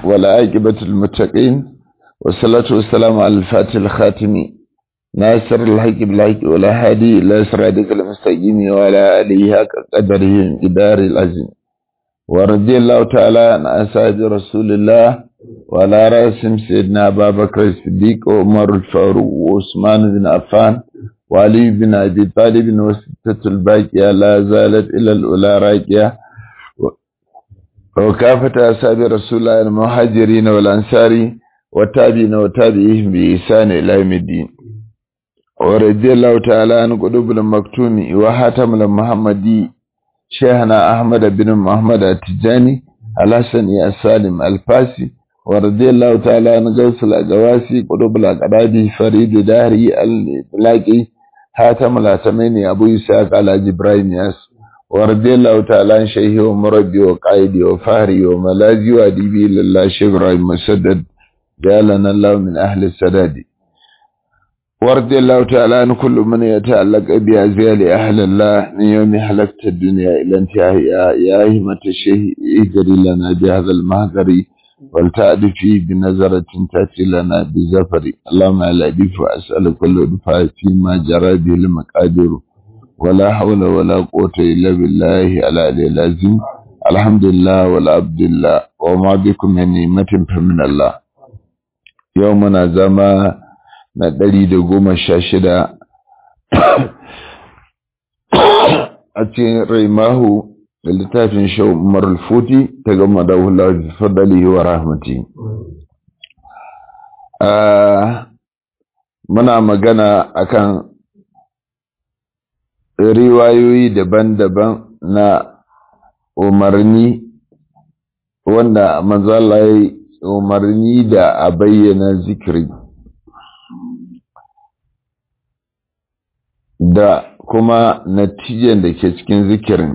ولا عاقبة المتقين والصلاة والسلام على الفاتح الخاتم ناصر الحق بالحق ولا هادي إلى صراطك المستقيم وعلى آله حق قدره قدار العظيم ورضي الله تعالى عن أصحاب رسول الله وعلى رأسهم سيدنا أبا بكر الصديق وعمر الفاروق وعثمان بن عفان وعلي بن أبي طالب وستة الباقية لا زالت إلى الأولى راكية وكافة أصحاب رسول الله المهاجرين والأنصار والتابعين وتابعيهم بإحسان إلى يوم الدين ورضي الله تعالى عن قلوب المكتوم وحاتم المحمدي شيخنا أحمد بن محمد التجاني الحسن السالم الفاسي ورضي الله تعالى عن غوث الأجواسي قلوب الأقراد فريد داري البلاقي حاتم الأتمين أبو إسحاق على جبرائيل ياس ورضي الله تعالى عن شيخي ومربي وقائدي وفهري وملاذي وأديبي لله شيخ إبراهيم مسدد جعلنا الله من أهل السداد ورضي الله تعالى عن كل من يتعلق بأزيال أهل الله من يوم حلقت الدنيا إلى انتهاء يا همة الشيخ اجري لنا بهذا المهجر والتعد فيه بنظرة تأتي لنا بزفر اللهم على دف وأسأل كل دفاع فيما جرى به المقادير ولا حول ولا قوة إلا بالله على العظيم الحمد لله والعبد الله وما بكم من نعمة فمن الله يومنا زمان na ɗari da goma sha shida a cikin raimahu da littafin shau umar futi ta gama da hula fadali wa rahmati muna magana akan riwayoyi daban-daban na umarni wanda manzala ya umarni da a bayyana zikiri da kuma natijan da ke cikin zikirin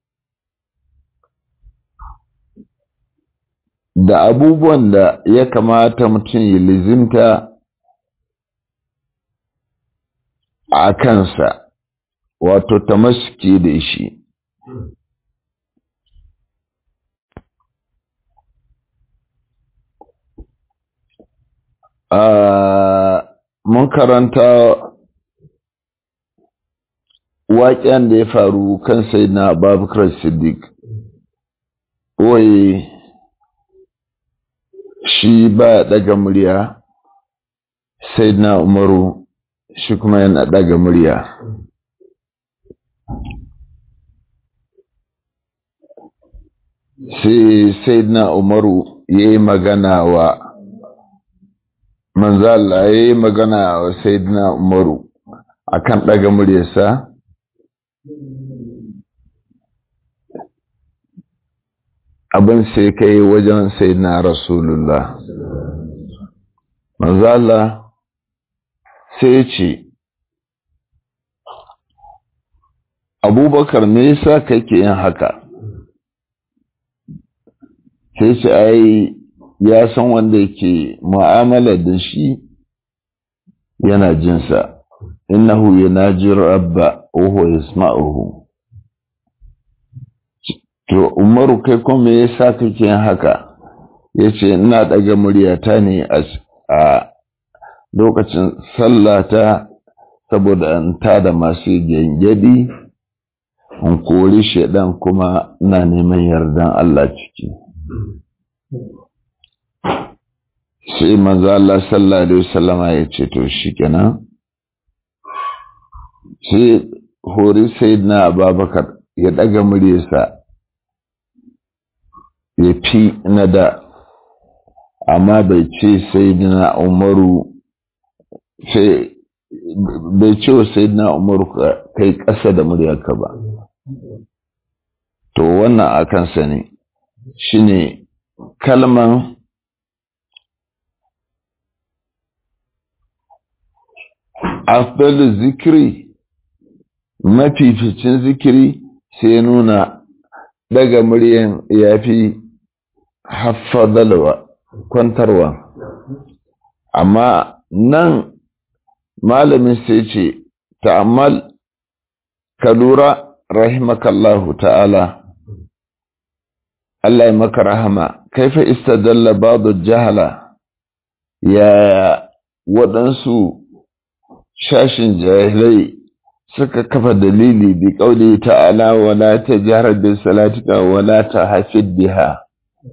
da abubuwan da ya kamata mutum ya lizimta a kansa wato tamaski da shi mun karanta waƙen da ya faru kan sai na babakar siddiq wai shi ba daga murya sai na umaru shi kuma yana daga murya sai sai na umaru ya yi magana wa manzala ya yi magana wa sai na umaru akan daga muryarsa abin sai kai wajen sai na rasulullah manzala sai ce abubakar me yasa kake yin haka sai ce ai ya san wanda yake mu'amala da shi yana jinsa innahu yanaji rabba wa huwa yasma'uhu to umaru kai kuma me yasa kake yin haka yace ina daga muryata ne a lokacin sallata saboda an tada masu gengedi in kori shedan kuma ina neman yardan Allah ciki sai manzo Allah sallallahu alaihi wasallama ya ce to shikenan sai hori sayyidina Abubakar ya daga muryarsa ya fi na da amma bai ce sayyidina Umaru sai bai ce wa sayyidina Umaru kai ƙasa da muryarka ba to wannan a kansa ne shine kalman afdalu zikiri mafificin zikiri sai nuna daga muryan ya fi haffadalwa kwantarwa amma nan malamin sai ce ta'ammal ka lura rahimakallahu ta'ala Allah ya maka rahama kaifa istadalla ba'du jahala ya waɗansu shashin jahilai suka kafa dalili bi qauli ta'ala wala tajhar bi salatika wala tahfid biha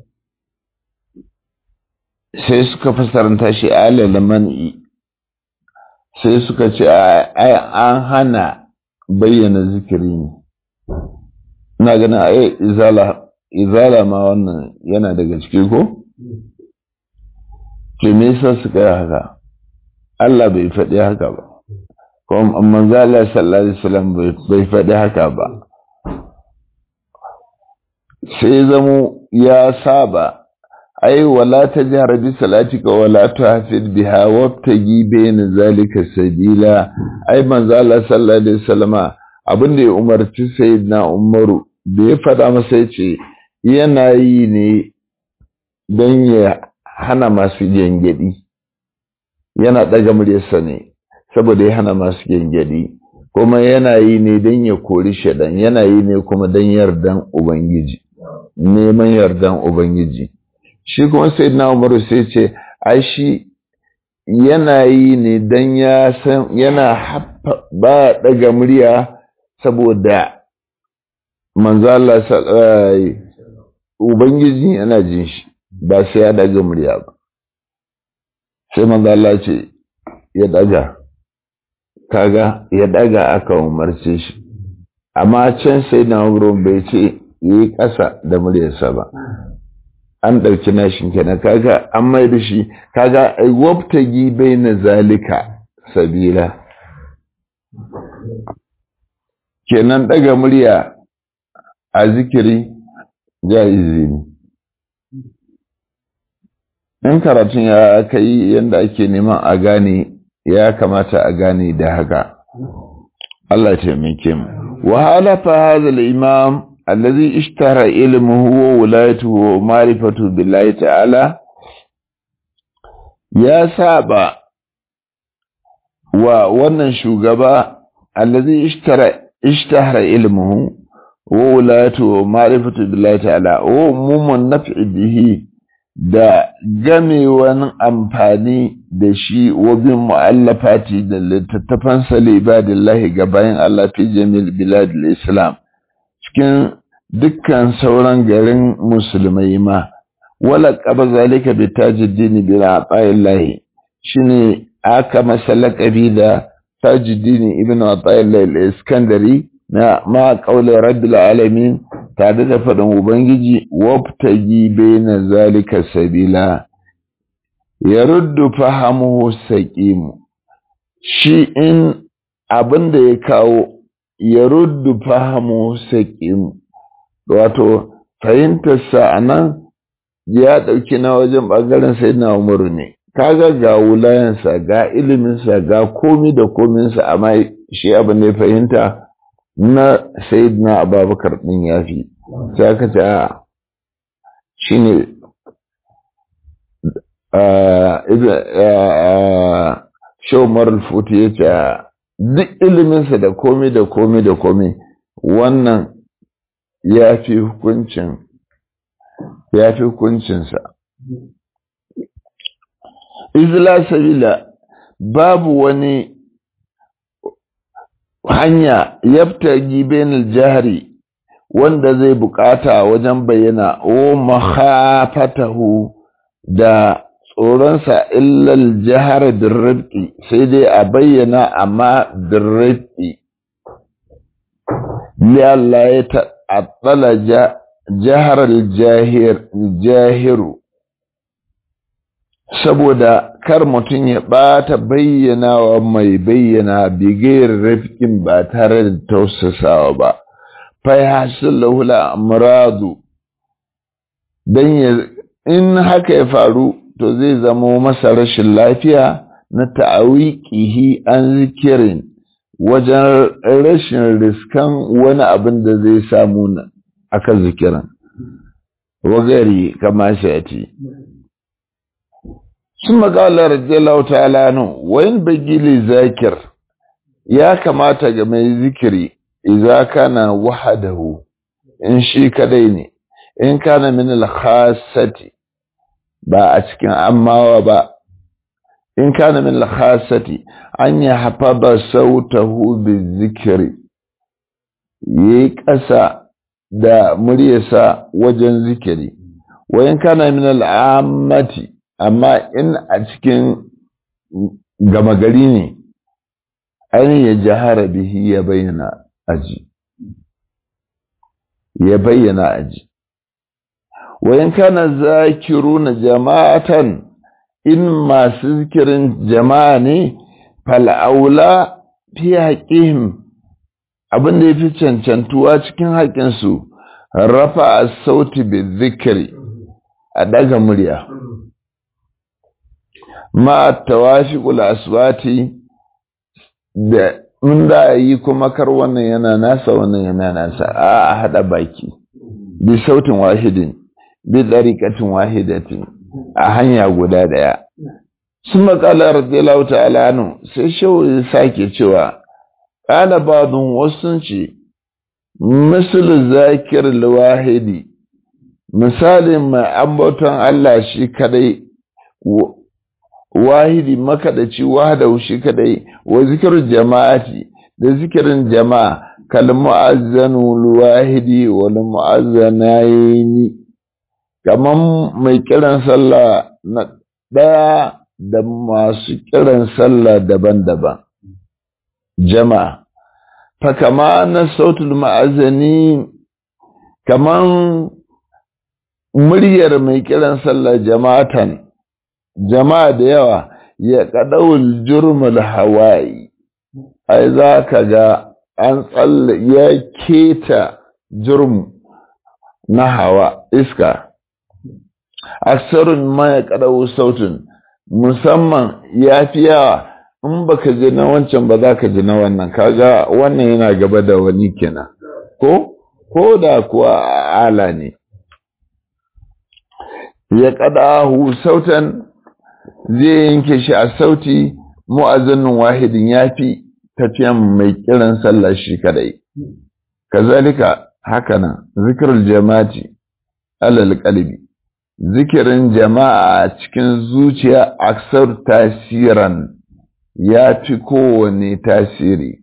sai suka fasaranta shi alal man'i sai suka ce ai an hana bayyana zikiri ne ina ganin ai izala izala ma wannan yana daga ciki ko to me yasa suka yi haka Allah bai faɗi haka ba kuma manzo Allah sallallahu alaihi wasallam bai faɗi haka ba sai zamo ya saba ai wala tajhar bi salatika wala tuhfid biha wabtagi bayna zalika sabila ai manzo Allah sallallahu alaihi wasallama abin da ya umarci sayyidina Umaru da ya faɗa masa yace yana yi ne don ya hana masu gengedi yana ɗaga muryarsa ne saboda ya hana masu gengedi kuma yana yi ne don ya kori shaɗan yana yi ne kuma don yardan ubangiji neman yardan ubangiji shi kuma sai na umaru sai ce ai shi yana yi ne don ya san yana ba ɗaga murya saboda manzala ubangiji yana jin shi ba sai ya ɗaga murya ba sai manzala ce ya ɗaga kaga ya ɗaga aka umarce shi amma can sai na umaru bai ce yi ƙasa da muryarsa ba an ɗauki nashin kenan kaga an mai da shi kaga wabtagi bai na zalika sabila kenan ɗaga murya a zikiri jaizi ne in karatun ya kai yadda ake neman a gane ya kamata a gane da haka Allah taimake mu wa halafa hadha al-imam الذي اشتهر علمه وولايته ومعرفته بالله تعالى يا سابا wannan shugaba allazi ishtara ishtahara ilmuhu wa wulatu wa ma'rifatu billahi ta'ala wa umumun naf'i bihi da gamewan amfani da shi wa bin mu'allafati da littattafan salibadillahi ga bayan Allah fi jamil biladil islam cikin dukkan sauran garin musulmai ma wala qaba zalika bi tajiddin bi ra'ayillahi shine aka masa laqabi da tajiddin ibn ata'illahi al-iskandari na ma qauli rabbil alamin tare da faɗin ubangiji wabtagi baina zalika sabila yaruddu fahamuhu saqim shi in abinda ya kawo ya ruddu fahimu saƙin wato fahimtarsa a nan ya ɗauki na wajen ɓangaren sai na umaru ne kaga ga wulayensa ga iliminsa ga komi da kominsa amma shi abin da ya fahimta na sayidina ababakar ɗin ya fi sai aka ce a shi ne shawar alfuti ya ce duk iliminsa da komi da komi da komi wannan ya fi hukuncin ya fi hukuncinsa izla sabila babu wani hanya yabtagi bainal jahri wanda zai bukata wajen bayyana o makhafatahu da tsoronsa illal jihar dirrifki sai dai a bayyana amma dirrifki Allah ya ta'attala jihar jahiru saboda kar mutum ya ɓata bayyana wa mai bayyana bigayar rifkin ba tare da tausasawa ba fai hasil lahula amuradu don ya in haka ya faru to zai zamo masa rashin lafiya na ta'awiqihi an zikirin wajen rashin riskan wani abin da zai samu aka zikirin wagari kama shati sun magala radiyallahu ta'ala nu wayin bagili zakir ya kamata ga mai zikiri idza kana wahadahu in shi kadai ne in kana min al-khassati ba a cikin ammawa ba in kana min al-khassati an ya hafaba sautahu bizikri yayi ƙasa da muryarsa wajen zikiri wa in kana min al-ammati amma in a cikin gama gari ne an ya jahara bihi ya bayyana aji ya bayyana aji wayan kana zakiruna jama'atan in masu zikirin jama'a ne fal'aula fi haƙihim abin da ya fi cancantuwa cikin haƙinsu rafa a sauti bi zikiri a daga murya ma tawafiqul aswati da in da yi kuma kar wannan yana nasa wannan yana nasa a hada baki bi sautin wahidin bi dariqatin wahidatin a hanya guda daya sun makala radiyallahu ta'ala anu sai shehu ya sake cewa kana badun wasu ce misal zakir wahidi misalin mai ambaton Allah shi kadai wahidi makadaci wahadahu shi kadai wa zikirin jama'ati da zikirin jama'a kal mu'azzanu wahidi wal mu'azzanaini kaman mai kiran sallah na daya da masu kiran sallah daban-daban jama'a fa kama na sautul ma'azani kaman muryar mai kiran sallah jama'atan jama'a da yawa ya kadawul jurmul hawaii ai za ka ga an tsalle ya keta jurm na hawa iska aksarun ma ya kadawu sautin musamman ya fi yawa in baka ji na wancan ba za ka ji na wannan kaga wannan yana gaba da wani kenan ko ko da kuwa ala ne ya kadahu sautan zai yanke shi a sauti mu'azzanin wahidin ya fi tafiyan mai kiran sallah shi kadai kazalika hakanan zikirul jama'ati alal qalbi zikirin jama'a a cikin zuciya aksar tasiran ya fi kowane tasiri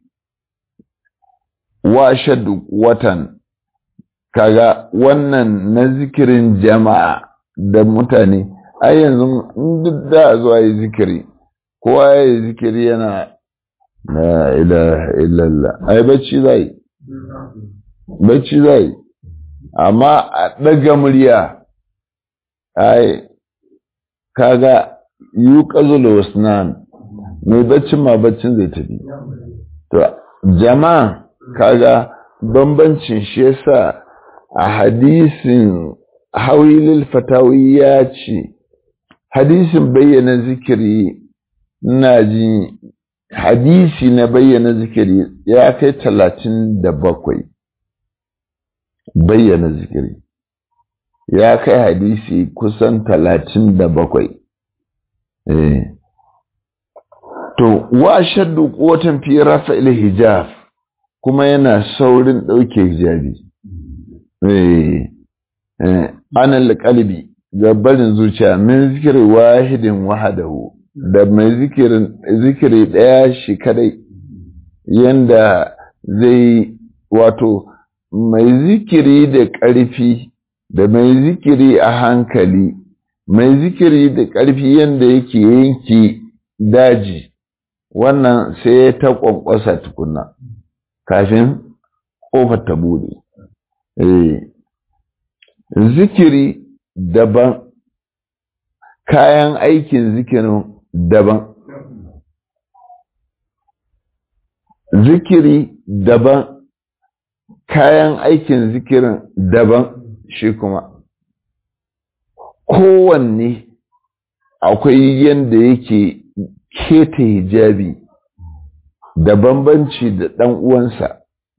wa shaddu watan kaga wannan na zikirin jama'a da mutane ai yanzu duk da zuwa yi zikiri kowa ya yi zikiri yana la ilaha illallah ai bacci zai bacci zai amma a ɗaga murya ai kaga yi ƙazula wasnan mai baccin ma baccin zai tafi to jama'a kaga bambancin shi yasa a hadisin hawilil fatawi ya ce hadisin bayyana zikiri na ji hadisi na bayyana zikiri ya kai talatin da bakwai bayyana zikiri ya kai hadisi kusan talatin da bakwai to wa shaddu kotan fi rafa hijab kuma yana saurin ɗauke hijabi anal qalbi ga barin zuciya min zikiri wahidin wahadahu da mai zikirin zikiri daya shi kadai yanda zai wato mai zikiri da ƙarfi da mai zikiri a hankali mai zikiri da ƙarfi yanda yake yanki daji wannan sai ta ƙwanƙwasa tukuna kafin ƙofar ta bude zikiri daban kayan aikin zikirin daban zikiri daban kayan aikin zikirin daban shi kuma kowanne akwai yadda yake keta hijabi da bambanci da ɗan uwansa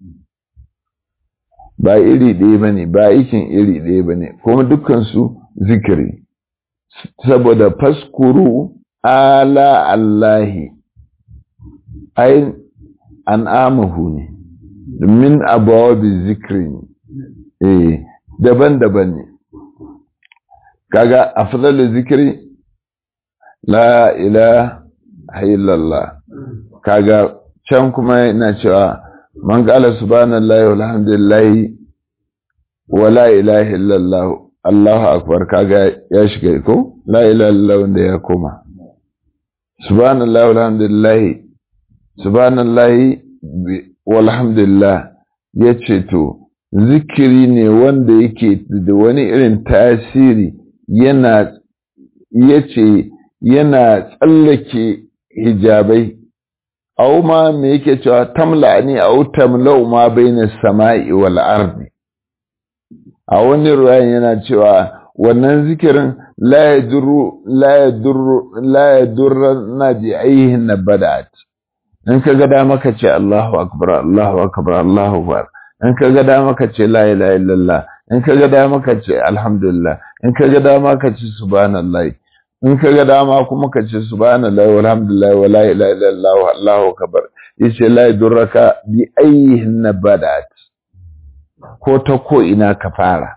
ba iri ɗaya ba ne ba aikin iri ɗaya ba ne kuma dukansu zikiri saboda faskuru ala Allahi ai an amahu ne min abawa bi zikiri ne eh daban-daban ne kaga afdalu zikri la ilaha illallah kaga can kuma yana cewa man qala subhanallahi walhamdulillahi wa la ilaha illallah Allahu akbar kaga ya shiga ko la ilaha illallah wanda ya koma subhanallahi walhamdulillahi subhanallahi walhamdulillah yace to zikiri ne wanda yake da wani irin tasiri yana yace yana tsallake hijabai au ma me yake cewa tamla ni au tamlau ma baina sama'i wal ardi a wani ruwayan yana cewa wannan zikirin la yadurru la yadurru la yadurru na bi ayhin badat in ka ga dama ka ce Allahu akbar Allahu akbar Allahu akbar in ka ga dama ka ce la ilaha illallah in ka ga dama ka ce alhamdulillah in ka ga dama ka ce subhanallah in ka ga dama kuma ka ce subhanallah walhamdulillah wa la ilaha illallah Allahu akbar yace la yadurraka bi ayhin badat ko ta ko ina ka fara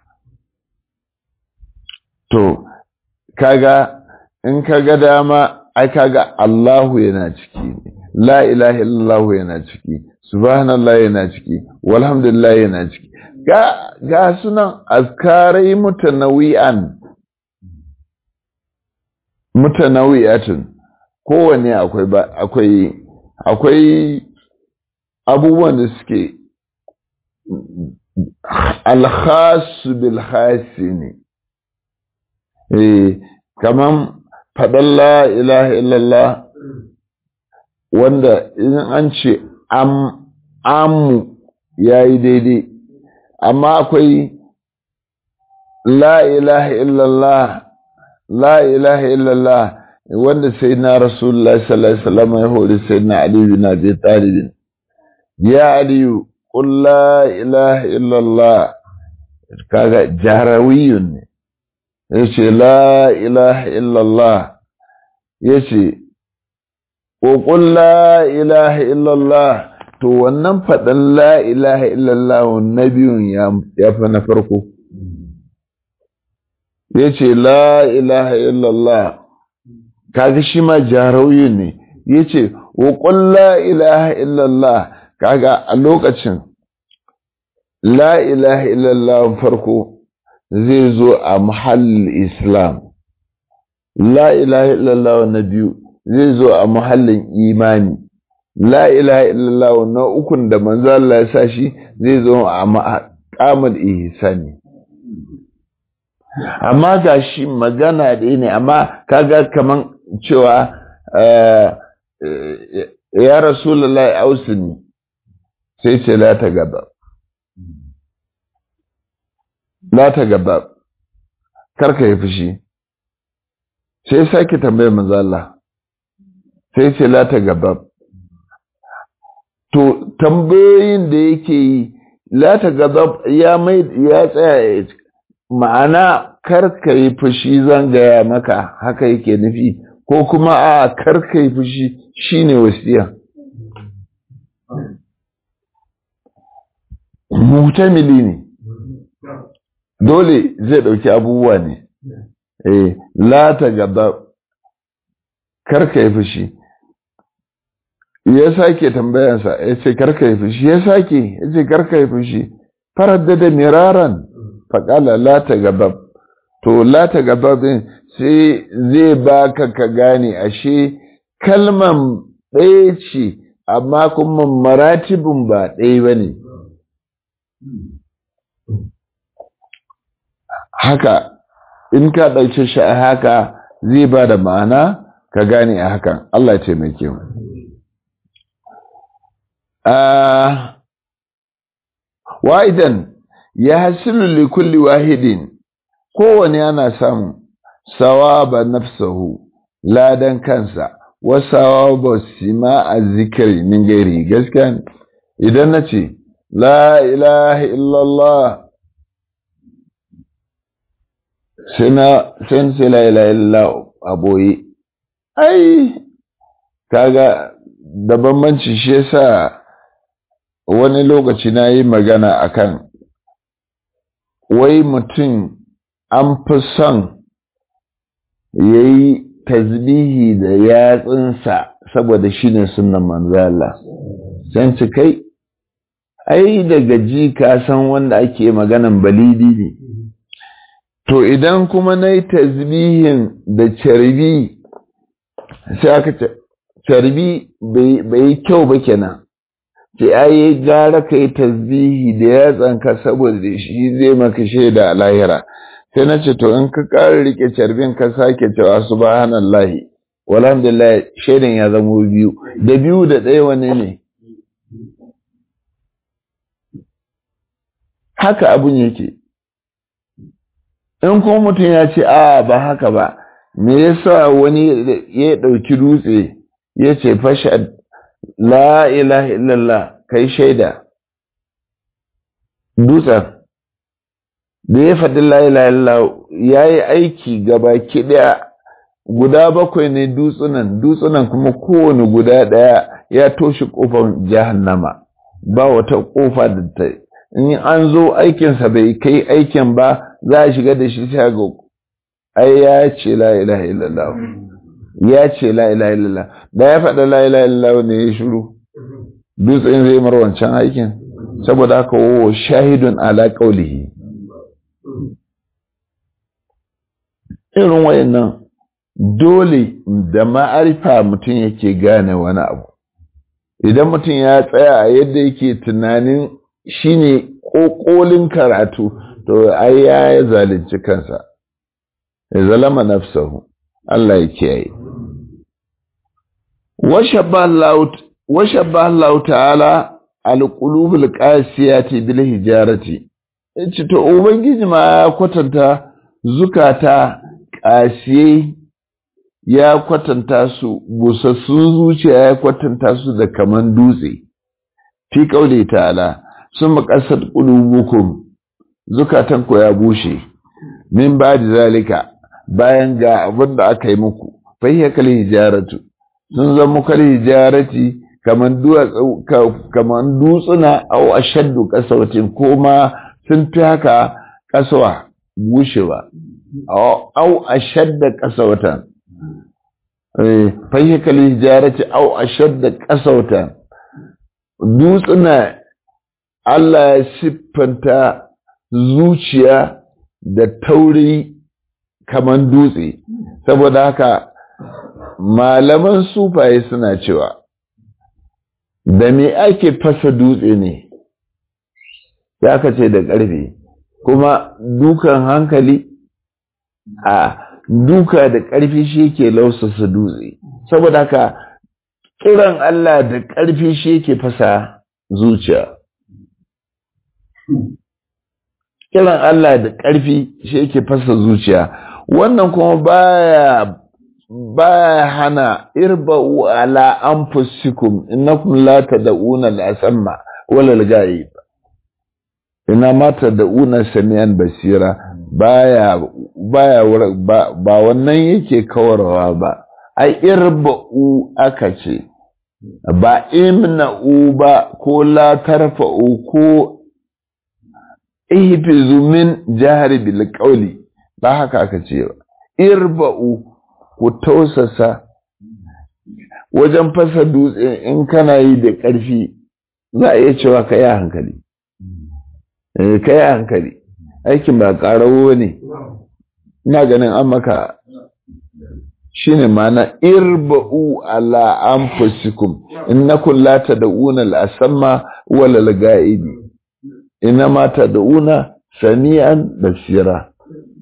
to kaga in ka ga dama ai kaga Allahu yana ciki ne la ilaha illallah yana ciki subhanallah yana ciki walhamdulillah yana ciki ga ga sunan azkarai mutanawi'an mutanawi'atun kowanne akwai ba akwai akwai abubuwan da suke alkhas bil khasi ne eh kaman faɗan la ilaha illallah wanda in an ce amu ya yi daidai amma akwai la ilaha illallah la ilaha illallah wanda sai na rasulullah sallallahu alaihi wasallam ya hori sai na ali bin abi talib ya ali qul la ilaha illallah kaga jarawiyun ne yace la ilaha illallah yace ƙoƙon la ilaha illallah to wannan faɗin la ilaha illallah na biyun ya fi na farko ya ce la ilaha illallah kaga shi ma jarauyi ne ya ce ƙoƙon la ilaha illallah kaga a lokacin la ilaha illallah farko zai zo a mahallin islam la ilaha illallah na biyu zai zo a muhallin imani la ilaha illallah na ukun da manzo Allah ya sa shi zai zo a maqamul ihsani amma ga shi magana da ne amma kaga kaman cewa ya rasulullahi ausini sai ce la ta gaba la ta gaba karka yi fushi sai sake tambayar manzo Allah sai ce la ta gaba to tambayoyin da yake yi la ta gaba ya mai ya tsaya ma'ana karka yi fushi zan gaya maka haka yake nufi ko kuma a karka yi fushi shine wasiya mutamili ne dole zai dauki abubuwa ne eh la ta gaba karka yi fushi ya sake tambayansa ya ce karka yi fushi ya sake ya ce karka yi fushi farar da miraran faƙala la ta gabab to la ta gababin sai zai baka ka gane ashe kalman ɗaya ce amma kuma maratibin ba ɗaya ba ne haka in ka ɗauke shi a haka zai ba da ma'ana ka gane a hakan Allah ya taimake mu wa'idan ya hasilu li kulli wahidin kowane ana samu sawaba nafsahu ladan kansa wa sawaba sima a zikiri min gairi gaskiya idan na ce la ilaha illallah sai na sai la ilaha illallah a boye ai kaga da bambanci shi yasa wani lokaci na yi magana akan wai mutum an fi son ya yi tasbihi da yatsunsa saboda shi ne sunan manzala can ci kai ai daga ji ka san wanda ake maganan balidi ne to idan kuma na yi tasbihin da carbi sai aka ce carbi bai yi kyau ba kenan ce ai gara ka yi tasbihi da yatsanka saboda shi zai maka shaida a lahira sai na ce to in ka ƙara rike carbin ka sake cewa subhanallahi walhamdulillah shaidan ya zamo biyu da biyu da ɗaya wane ne haka abun yake in kuma mutum ya ce a ba haka ba me yasa wani ya ɗauki dutse ya ce fasha la ilaha illallah kai shaida dutsen da ya faɗi la ilaha illallah ya yi aiki gaba ɗaya guda bakwai ne dutsunan dutsunan kuma kowane guda ɗaya ya toshe ƙofar jahannama ba wata ƙofa da ta in an zo aikinsa bai kai aikin ba za a shiga da shi shago ai ya ce la ilaha illallah ya ce la ilaha illallah da ya faɗa la ilaha illallah ne ya shiru dutsen zai mar wancan aikin saboda haka wo shahidun ala qaulihi irin wayannan dole da ma'arifa mutum yake gane wani abu idan mutum ya tsaya a yadda yake tunanin shine ƙoƙolin karatu to ai ya zalunci kansa ya zalama nafsahu Allah ya kiyaye washabba Allah ta'ala alqulubul qasiyati bil hijarati yace to ubangiji ma ya kwatanta zukata ƙasiye ya kwatanta su busassun zuciya ya kwatanta su da kaman dutse fi kaule ta'ala sun makasar ƙulubukum zukatanku ya bushe min ba da zalika bayan ga abin da aka yi muku fahiyya kal hijaratu sun zama kal hijarati kaman kaman dutsuna au ashaddu qasawatin ko ma sun fi haka kasawa bushewa au ashadda qasawatan fahiyya kal hijarati au ashadda qasawatan dutsuna Allah ya siffanta zuciya da tauri kaman dutse saboda haka malaman sufaye suna cewa da me ake fasa dutse ne ya ka ce da ƙarfe kuma dukan hankali a duka da ƙarfi shi ke lausasa dutse saboda haka kiran Allah da ƙarfi shi ke fasa zuciya kiran Allah da ƙarfi shi yake fasa zuciya wannan kuma baya baya hana irba'u ala anfusikum innakum la tad'una al-asamma wala al-ghaib ina ma tad'una samian basira baya baya ba, ba wannan yake kawarwa ba ai irba'u aka ce ba imna'u ba ko la tarfa'u ko ihfizu min jahri bil qawli ba haka aka ce ba irba'u ku tausasa wajen fasa dutse in kana yi da ƙarfi za a iya cewa ka yi hankali ka yi hankali aikin ba ƙarawo ne ina ganin an maka shi ne mana irba'u ala anfusikum innakum la tad'una al-asamma wala al-ga'ibi inma tad'una sami'an basira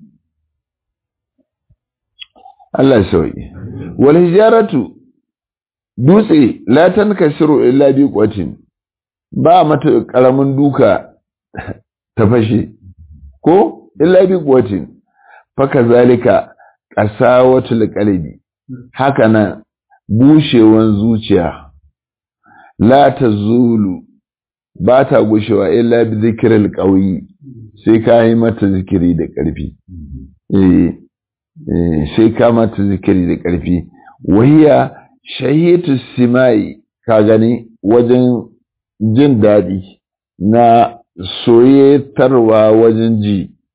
Allah sauyi wal hijaratu dutse la tankasiru illa bi qatin ba mata karamin duka ta fashe ko illa bi qatin faka zalika qasawatul qalbi haka nan bushewan zuciya la tazulu ba ta gushewa illa bi zikril qawi sai ka yi mata zikiri da ƙarfi eh sai ka mata zikiri da ƙarfi wahiya shahiyatu simai ka gani wajen jin daɗi na soyetarwa wajen ji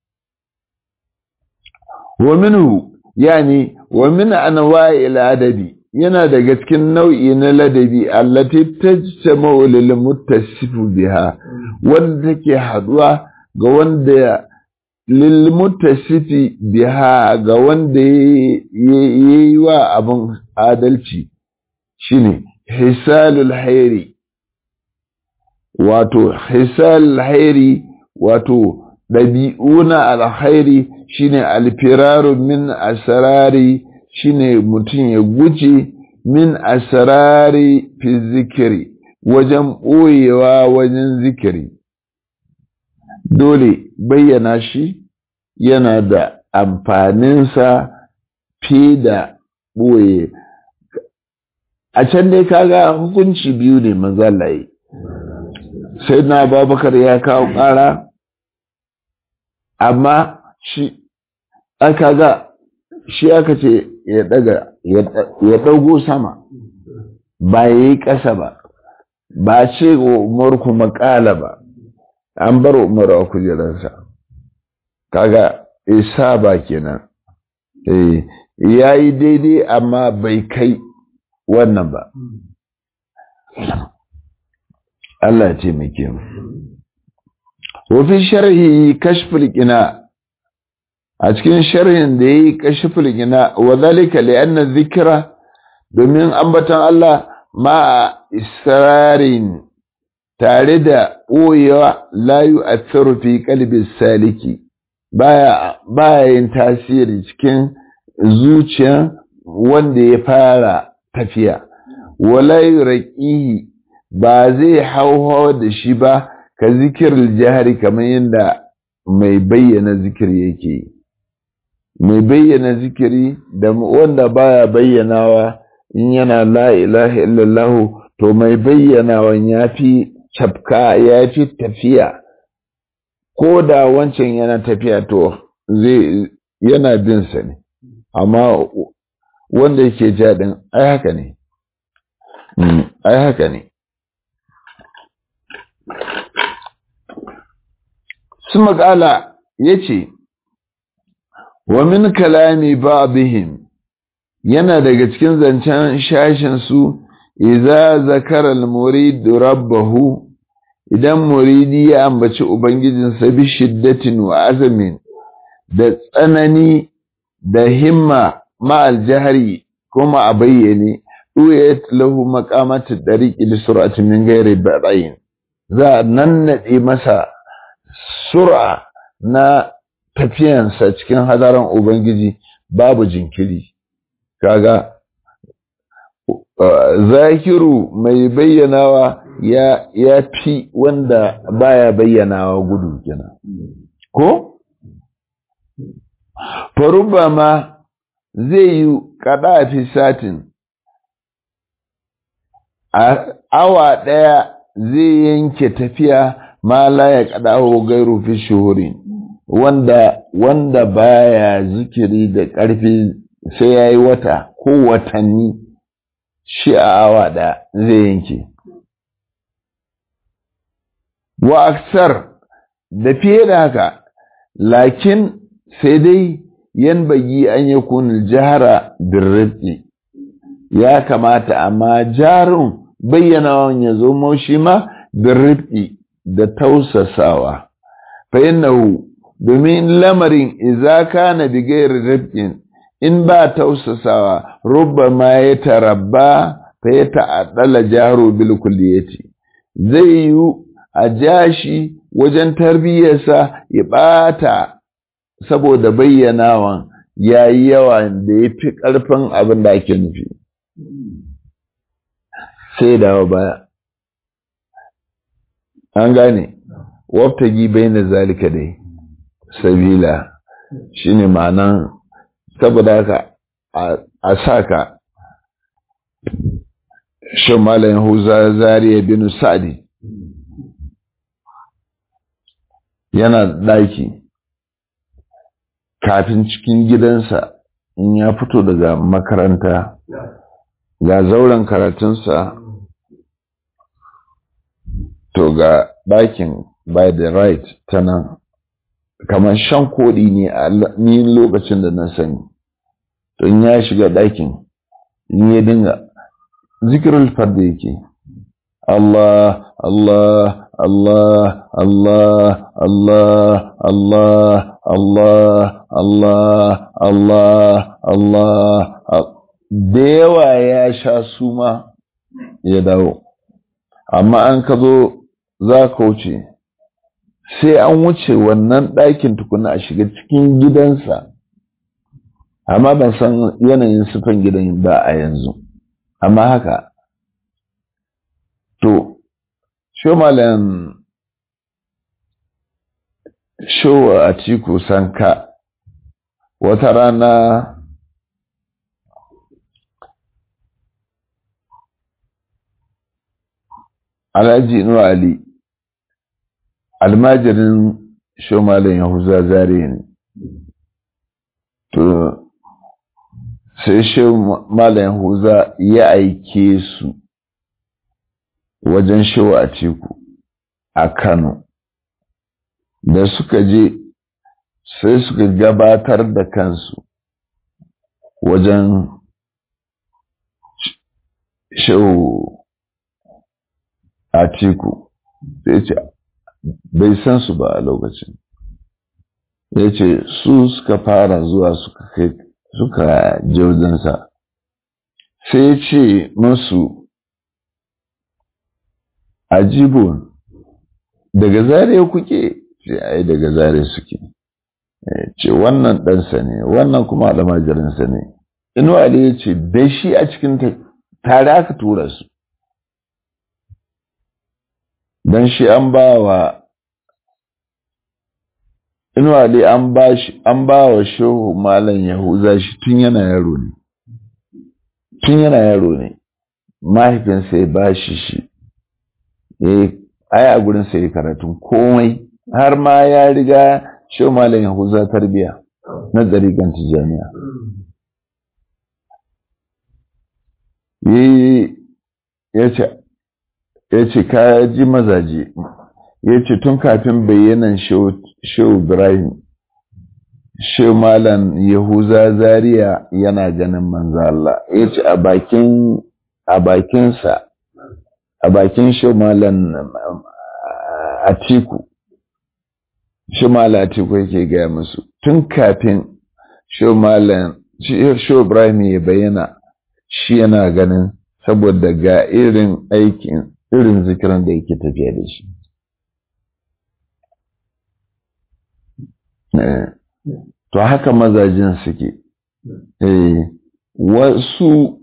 wa minhu yani wa min anwa'il adabi yana daga cikin nau'i na ladabi allati tajtama'u lil muttasifu biha wanda take haduwa ga wanda lil muttasifi biha ga wanda yayi wa abun adalci shine hisalul hairi wato hisalul hairi wato ɗabi'u na alhairi shine alfiraru min asrari shine mutum ya guje min asrari fi zikiri wajen ɓoyewa wajen zikiri dole bayyana shi yana da amfaninsa fi da ɓoye a can dai kaga hukunci biyu ne mazalaye sai na babakar ya kawo ƙara amma shi aka ga shi aka ce ya daga ya dago sama ba ya yi ƙasa ba ba ce umar kuma ƙala ba an bar umar a kujerarsa kaga isa ba kenan ya yi daidai amma bai kai wannan ba Allah ce mai mu. Wafi sharhi kashful gina a cikin sharhin da ya yi kashful gina wa zalika li'anna zikira domin ambaton Allah ma israrin tare da ɓoyewa layu a fi kalbin saliki baya yin tasiri cikin zuciya wanda ya fara tafiya wala raƙihi ba zai hauhawa da shi ba ka zikirin jihari kamar yadda mai bayyana zikiri yake mai bayyana zikiri da wanda baya bayyanawa in yana la ilaha illallahu to mai bayyanawan ya fi cafka ya fi tafiya ko da wancan yana tafiya to zai yana bin sa ne amma wanda yake jaɗin ai haka ne ai haka ne su makala ya ce wa min kalami ba'dihim yana daga cikin zancen shashinsu iza zakara al-murid rabbahu idan muridi ya ambaci ubangijinsa bi shiddatin wa azamin da tsanani da himma ma aljahari kuma a bayyane ɗuyat lahu maqamatu dariqi li sur'ati min ghairi ba'in za a nannade masa sur'a na tafiyansa cikin hadaran ubangiji babu jinkiri kaga zakiru mai bayyanawa ya ya fi wanda baya bayyanawa gudu kenan ko faruba ma zai yi kada fi satin a awa ɗaya zai yanke tafiya ma la ya kada gairu fi shuhuri wanda wanda baya zikiri da ƙarfi sai ya yi wata ko watanni shi a awa ɗaya zai yanke wa aksar da fiye da haka lakin sai dai yan bagi an yi kunil jihara birrifki ya kamata amma jarin bayyanawan ya zo maushi ma birrifki da tausasawa fa innahu domin lamarin iza kana bi gairi rifkin in ba tausasawa rubba ma ya tarabba fa ya ta'addala jaro bil kulliyati zai yi a jashi wajen tarbiyyarsa ya ɓata saboda bayyanawan ya yi yawa da ya fi ƙarfin abin da ake nufi sai dawa baya an gane waftagi bai na zalika dai sabila shine ma'anan saboda haka a saka shan malayin huza zariya bin sa'adi yana ɗaki kafin cikin gidansa in ya fito daga makaranta ga zauren karatunsa to ga ɗakin by the right ta nan kamar shan koɗi ne a ni lokacin da na sani to in ya shiga ɗakin in ya dinga zikirul farda yake Allah Allah Allah Allah Allah Allah Allah Allah Allah Allah da yawa ya sha suma ya dawo amma an ka zo za ka wuce sai an wuce wannan ɗakin tukuna a shiga cikin gidansa amma ban san yanayin sufan gidan ba a yanzu amma haka to shomalan showa a ciku sanka wata rana alhaji inuwa ali almajirin shomalin yahuza zare ne to sai shomalin yahuza ya aike su wajen showa a ciku a kano da suka je sai suka gabatar da kansu wajen show a ciku sai ce bai san su ba a lokacin ya ce su suka fara zuwa suka kai suka jirginsa sai ce musu ajibun daga zare kuke ce ai daga zare suke ce wannan ɗansa ne wannan kuma almajirinsa ne inu ali ya ce da shi a cikin tare aka tura su don shi an ba wa inu ali an ba shi an ba wa shehu malam yahuza shi tun yana yaro ne tun yana yaro ne mahaifinsa ya ba shi shi ai a gurin sai karatun komai har ma ya riga shi malam yahuza tarbiya na tsarikan tijaniya ya ce ka ji mazaje ya ce tun kafin bayyanan shehu ibrahim shehu malam yahuza zaria yana ganin manzo Allah ya ce a bakin a bakinsa a bakin shehu malam atiku shi malatiku yake gaya musu tun kafin shi ibrahim ya bayyana shi yana ganin saboda ga irin aikin irin zikiran da yake tafiya da shi to haka mazajin suke wasu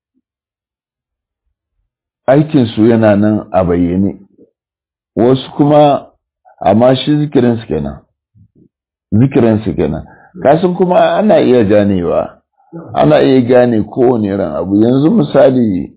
aikinsu yana nan a bayyane wasu kuma amma shi zikirinsu kenan zikirinsu kenan kasan kuma ana iya ganewa ana iya gane kowane irin abu yanzu misali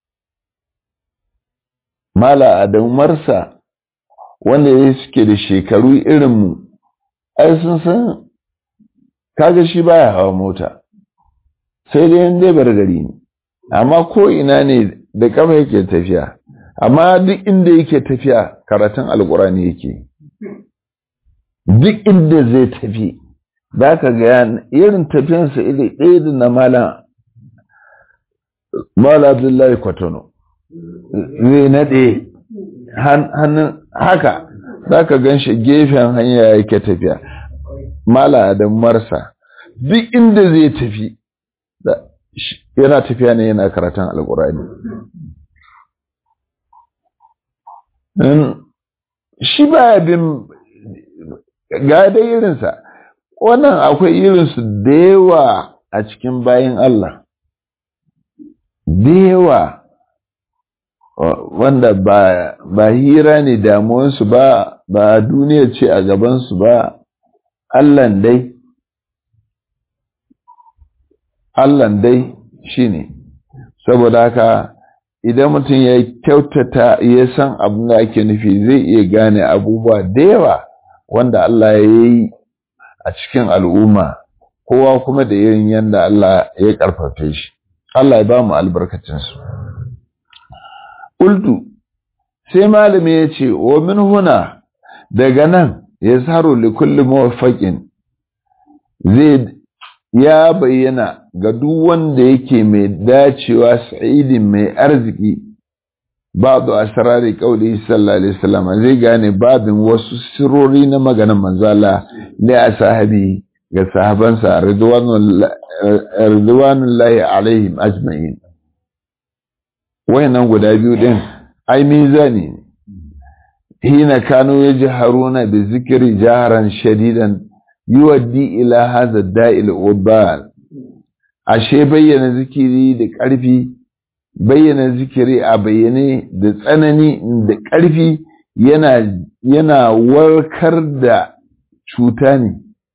mala adamarsa wanda ya suke da shekaru irinmu ai sun san kaga shi baya hawa mota sai dai yin dai gari ne amma ko ina ne da kama yake tafiya amma duk inda yake tafiya karatun alkurani yake duk inda zai tafi za ka ga irin tafiyansa iri ɗaya da na mala mala abdullahi kwatano zai naɗe hannun haka za ka gan shi gefen hanya yake tafiya mala da marsa duk inda zai tafi yana tafiya ne yana karatun alkurani shi baya bin ga da irinsa wannan akwai irinsu da yawa a cikin bayan Allah da yawa wanda ba, ba hira ne damuwansu ba ba duniya ce a gabansu ba Allahn dai Allahn dai shi ne saboda haka idan mutum ya kyautata ya san abin da ake nufi zai iya gane abubuwa da yawa wanda Allah ya yi a cikin al'umma kowa kuma da irin yadda Allah ya karfafe shi Allah ya ba mu albarkacinsu Ultu sai malami ya ce wa min huna daga nan yazharu li kulli muwaffaqin zai ya bayyana ga duk wanda yake mai dacewa sa'idin mai arziki ba'du asrari qauli sallallahu alaihi wasallam zai gane babin wasu sirori na maganar manzala ne a sahabi ga sahabansa ridwanullahi alaihim ajma'in wayannan guda biyu din ai mizani ne hina kanu yajharuna bi zikri jaharan shadidan yuwaddi ila hadha da'il ubal ashe bayyana zikiri da ƙarfi bayyana zikiri a bayyane da tsanani da ƙarfi yana yana warkar da cuta ne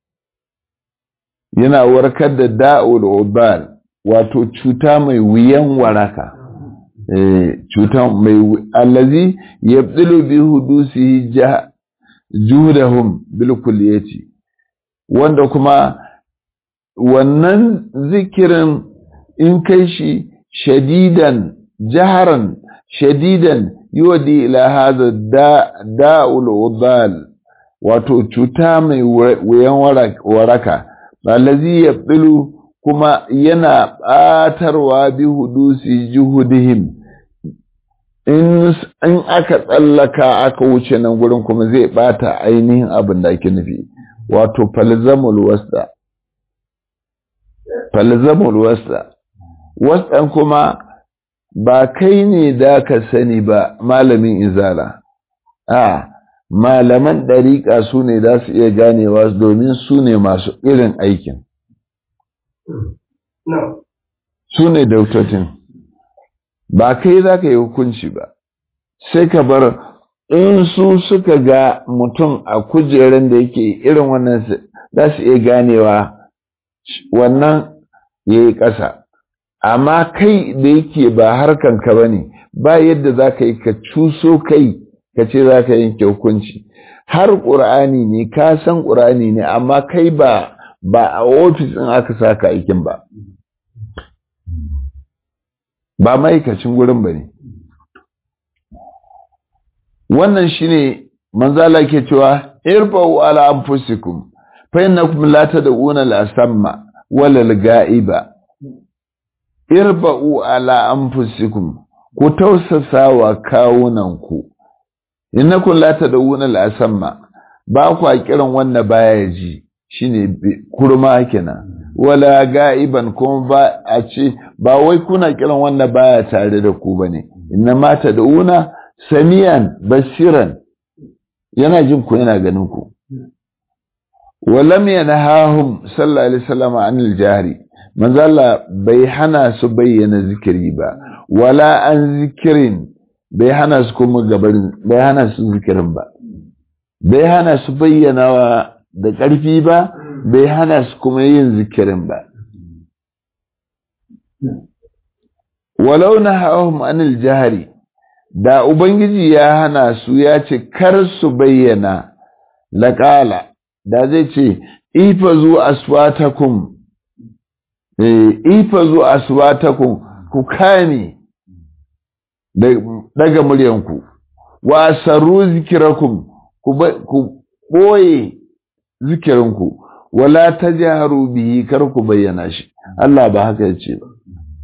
yana warkar da da'ul ubal wato cuta mai wuyan waraka eh cuta mai allazi yabdilu bi hudusihi juhdahum bil kulliyati wanda kuma wannan zikirin in kai shi shadidan jaharan shadidan yodi ila hadha da'ul udal wato cuta mai wuyan waraka allazi yabdilu kuma yana batarwa bi hudusi juhudihim in aka tsallaka aka wuce nan gurin kuma zai bata ainihin abin da ake nufi wato falzamul wasta falzamul wasta wasdan kuma ba kai ne da ka sani ba malamin izala a malaman ɗariƙa su ne za su iya ganewa domin su ne masu irin aikin su ne dautatin ba kai za ka yi hukunci ba sai ka bar in su suka ga mutum a kujerar da yake irin wannan za su iya ganewa wannan ya yi ƙasa amma kai da yake ba harkanka ba ne ba yadda za ka yi ka cuso kai ka ce za ka yanke hukunci har ƙur'ani ne ka san ƙur'ani ne amma kai ba ba a ofis ɗin aka saka aikin ba ba ma'aikacin gurin ba ne wannan shine manzala ke cewa irfa'u ala anfusikum fa innakum la tad'una al-asamma wala al-ga'iba irfa'u ala anfusikum ku tausasa wa kawunanku innakum la tad'una al-asamma ba ku kiran wanda baya ji shine kurma kenan wala ga'iban kuma ba a ce ba wai kuna kiran wanda baya tare da ku bane inna ma tad'una samiyan basiran yana jin ku yana ganin ku walam yanahahum sallallahu alaihi wasallam anil jahri manzo Allah bai hana su bayyana zikiri ba wala an zikirin bai hana su kuma gabarin bai hana su zikirin ba bai hana su bayyana da ƙarfi ba bai hana su kuma yin zikirin ba walau nahahum anil jahri da Ubangiji ya hana su ya ce, Kar su bayyana laƙala, da zai ce, Ifa zu aswatakum, Ifa zu aswatakum ku kame daga muryanku, wa sarru zikirakum ku ɓoye zikirinku, wala ta jaharu bihi kar ku bayyana shi, Allah ba haka ya ce ba.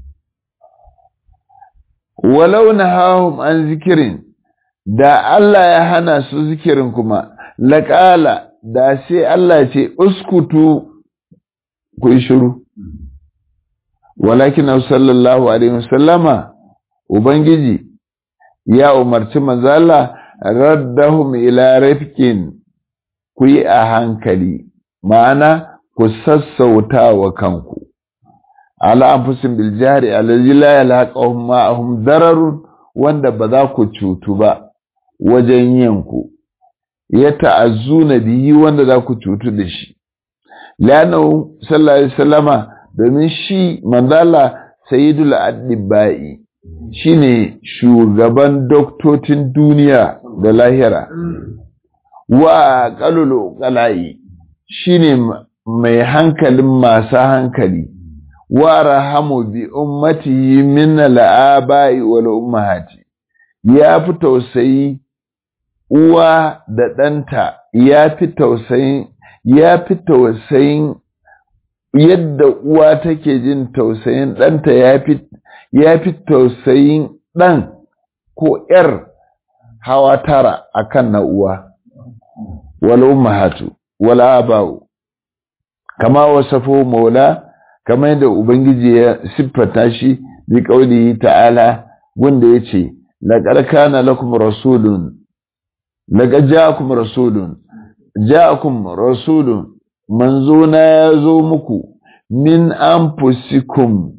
walau nahahum an zikirin da Allah ya hana su zikirin kuma laƙala da sai Allah ce uskutu ku yi shiru walakin sallallahu alaihi wasallama ubangiji ya umarci manzala raddahum ila rifkin ku yi a hankali ma'ana ku sassauta wa kanku ala anfusin bil jari allazi la yalhaqahum ma'ahum dararun wanda ba za ku cutu ba wajen yin ku ya ta'azzuna bihi wanda za ku cutu da shi lanahu sallallahu alaihi wasallama domin shi mandala sayyidul addibai shine shugaban doktocin duniya da lahira wa qalulu qalai shine mai hankalin masu hankali wa rahamu bi ummatihi min al'aba'i wal ummahati ya fi tausayi uwa da ɗanta ya fi tausayin ya fi tausayin yadda uwa take jin tausayin ɗanta ya fi tausayin ɗan ko ‘yar hawa tara a kan na uwa, wala ummahatu, wala abawu, kama wasafo maula, kama yadda Ubangiji ya siffata shi bi ƙauli ta'ala wanda ya ce, laƙar kana lakum rasulun, laƙar ja'akum rasulun, ja'akum rasulun, manzo na ya zo muku min anfusikum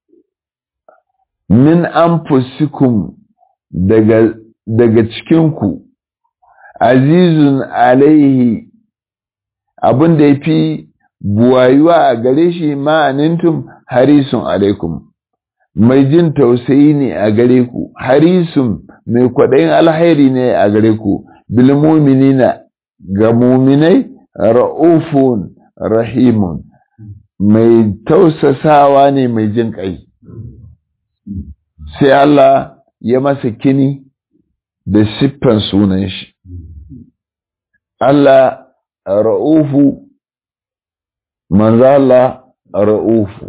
min anfusikum daga daga cikinku azizun alaihi abin da ya fi buwayuwa a gare shi ma'anintum harisun alaikum mai jin tausayi ne a gare ku harisun mai kwaɗayin alhairi ne a gare ku bilmuminina ga muminai ra'ufun rahimun mai tausasawa ne mai jin ƙai sai Allah ya masa kini da siffan sunan shi Allah ra'ufu manzala ra'ufu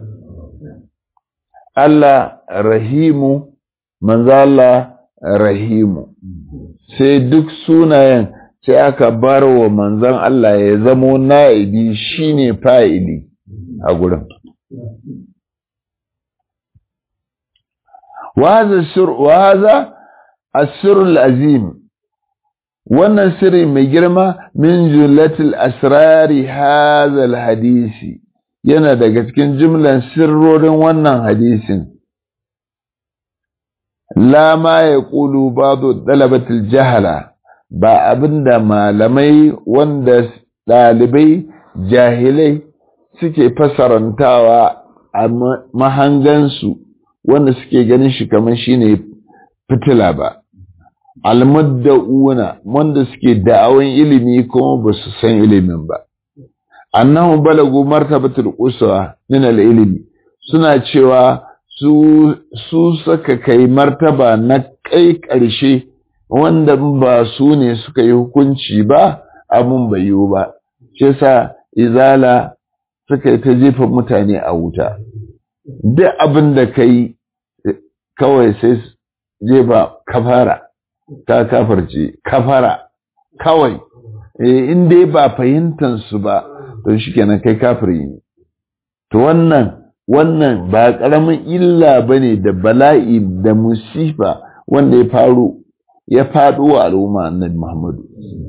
Allah rahimu manzala rahimu sai duk sunayen sai aka bar wa manzan Allah ya zamo na'ibi shine fa'ili a gurin. Wahaza asirul azim wannan sirri mai girma min julatul asrari hazal hadisi yana daga cikin jimlan sirrorin wannan hadisin. La ma ya ƙulu babu ɗalabatul jahala. ba abin da malamai wanda ɗalibai jahilai suke fasarantawa a mahangansu wanda suke ganin shi kamar shine fitila ba almudda'una wanda suke da'awan ilimi kuma ba su san ilimin ba annahu balagu martabatul uswa min al-ilmi suna cewa su su saka kai martaba na kai ƙarshe wanda ba su ne suka yi hukunci ba abun bai yiwu ba shi yasa izala suka yi ta jefa mutane a wuta duk abin da ka yi kawai sai jefa kafara ka kafarce kafara kawai in dai ba fahimtar su ba to shikenan kai kafiri ne to wannan wannan ba ƙaramin illa bane da bala'i da musifa wanda ya faru ya faɗo wa al'umma annabi Muhammadu.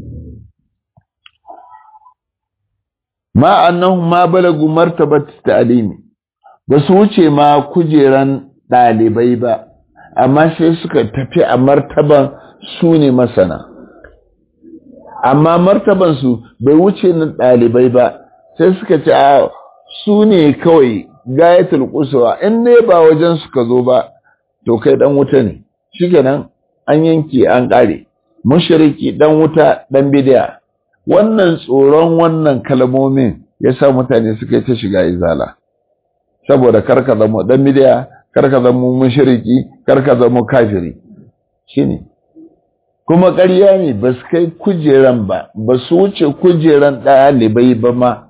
Ma annahum ma balagu martabat ta'limi ba su wuce ma kujeran ɗalibai ba, amma sai suka tafi a martaban su ne masana. Amma martaban su bai wuce na ɗalibai ba, sai suka ce a su ne kawai gayatul kusurwa in ne ba wajen suka zo ba, to kai ɗan wuta ne, shi kenan an yanke an ƙare mushriki dan wuta dan bidiya wannan tsoron wannan kalmomin ya sa mutane suka yi ta shiga izala saboda karka zama dan bidiya karka zama mushriki karka zama kafiri shine kuma ƙarya ne ba su kai kujeran ba ba su wuce kujeran ɗalibai ba ma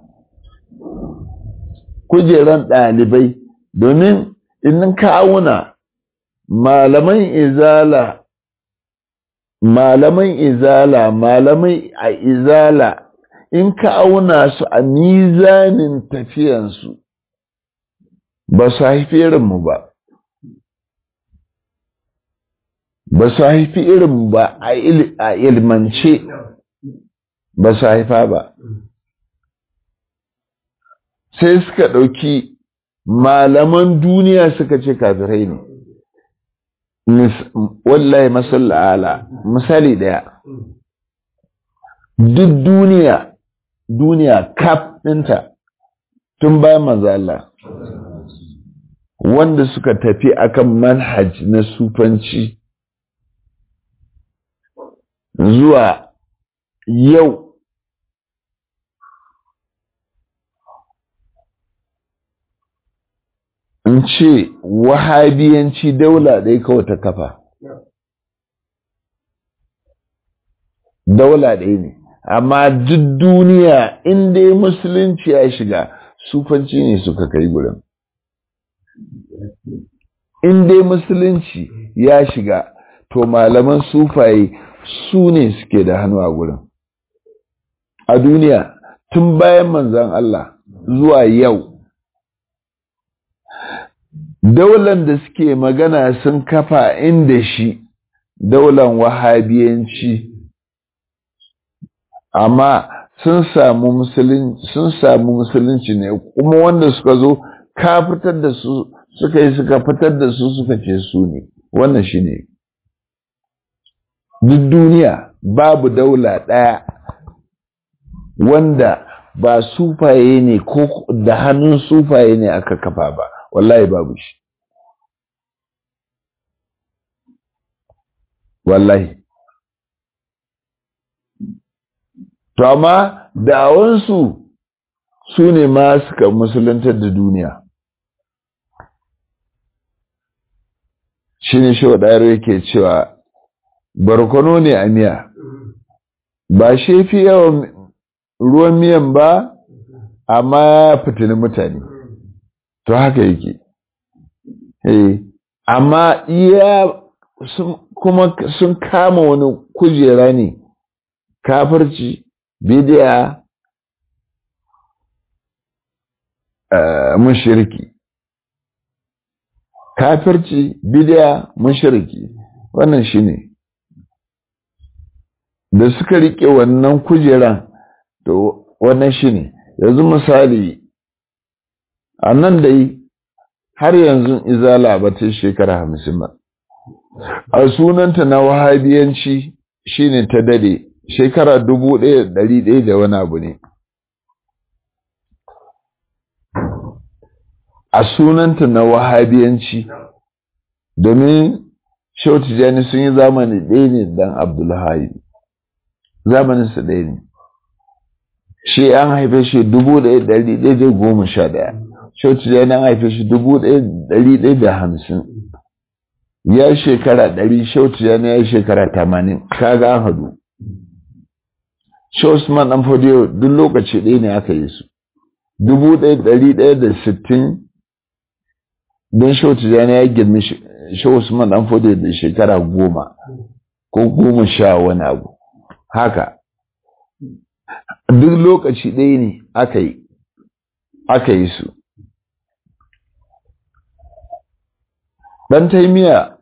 kujeran ɗalibai domin in ka auna malaman izala malaman izala malamai a izala in ka auna su a mizanin tafiyansu ba su haifi irinmu ba ba su haifi irinmu ba a ilmance ba su haifa ba sai suka ɗauki malaman duniya suka ce kafirai ne wallahi masallala misali daya duk duniya duniya kaf ɗinta tun bayan manzala wanda suka tafi akan manhaj na sufanci zuwa yau in ce wahabiyanci daula ɗaya kawai ta kafa daula ɗaya ne amma duk duniya in dai musulunci ya shiga sufanci ne suka kai gurin in dai musulunci ya shiga to malaman sufaye su ne suke da hannu a gurin a duniya tun bayan manzan Allah zuwa yau daular da suke magana sun kafa inda shi daular wahabiyanci amma sun samu musulunci sun samu musulunci ne kuma wanda suka zo ka fitar da su suka yi suka fitar da su suka ce su ne wannan shi ne duk duniya babu daula ɗaya wanda ba sufaye ne ko da hannun sufaye ne aka kafa ba wallahi babu shi wallahi to amma da'awansu su ne ma suka musuluntar da duniya shi ne shi waɗayar yake cewa barkono ne a miya ba shi fi yawan ruwan miyan ba amma ya fitini mutane to haka yake amma iya kuma sun kama wani kujera ne kafirci bidiya mushirki kafirci bidiya mushirki wannan shine da suka rike wannan kujeran to wannan shine yanzu misali a nan dai har yanzu izala ba ta shekara hamsin ba a sunanta na wahabiyanci shine ta dade shekara dubu ɗaya ɗari ɗaya da wani abu ne a sunanta na wahabiyanci domin Shehu Tijjani sun yi zamani ɗaya ne dan Abdullahi zamaninsa ɗaya ne shi an haife shi dubu ɗaya ɗari ɗaya da goma sha ɗaya Shehu Tijjani an haife shi dubu ɗaya ɗari ɗaya da hamsin ya shekara ɗari Shehu Tijjani ya shekara tamanin kaga an hadu Shehu Usman ɗan Fodiyo duk lokaci ɗaya ne aka yi su dubu ɗaya ɗari ɗaya da sittin don Shehu Tijjani ya girmi Shehu Usman ɗan Fodiyo da shekara goma ko goma sha wani abu haka duk lokaci ɗaya ne aka yi aka yi su ɗan taimiya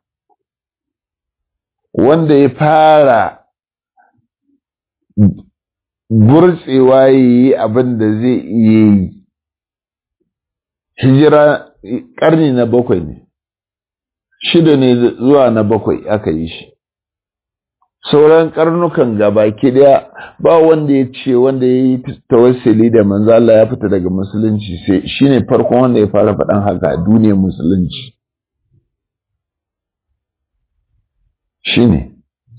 wanda ya fara burtsewa ya yi abin da zai iya yi hijira ƙarni na bakwai ne shida ne zuwa na bakwai aka yi shi sauran karnukan gabaki daya ba wanda ya ce wanda ya yi tawassuli da manzo Allah ya fita daga musulunci sai shine farkon wanda ya fara faɗan haka a duniyar musulunci shine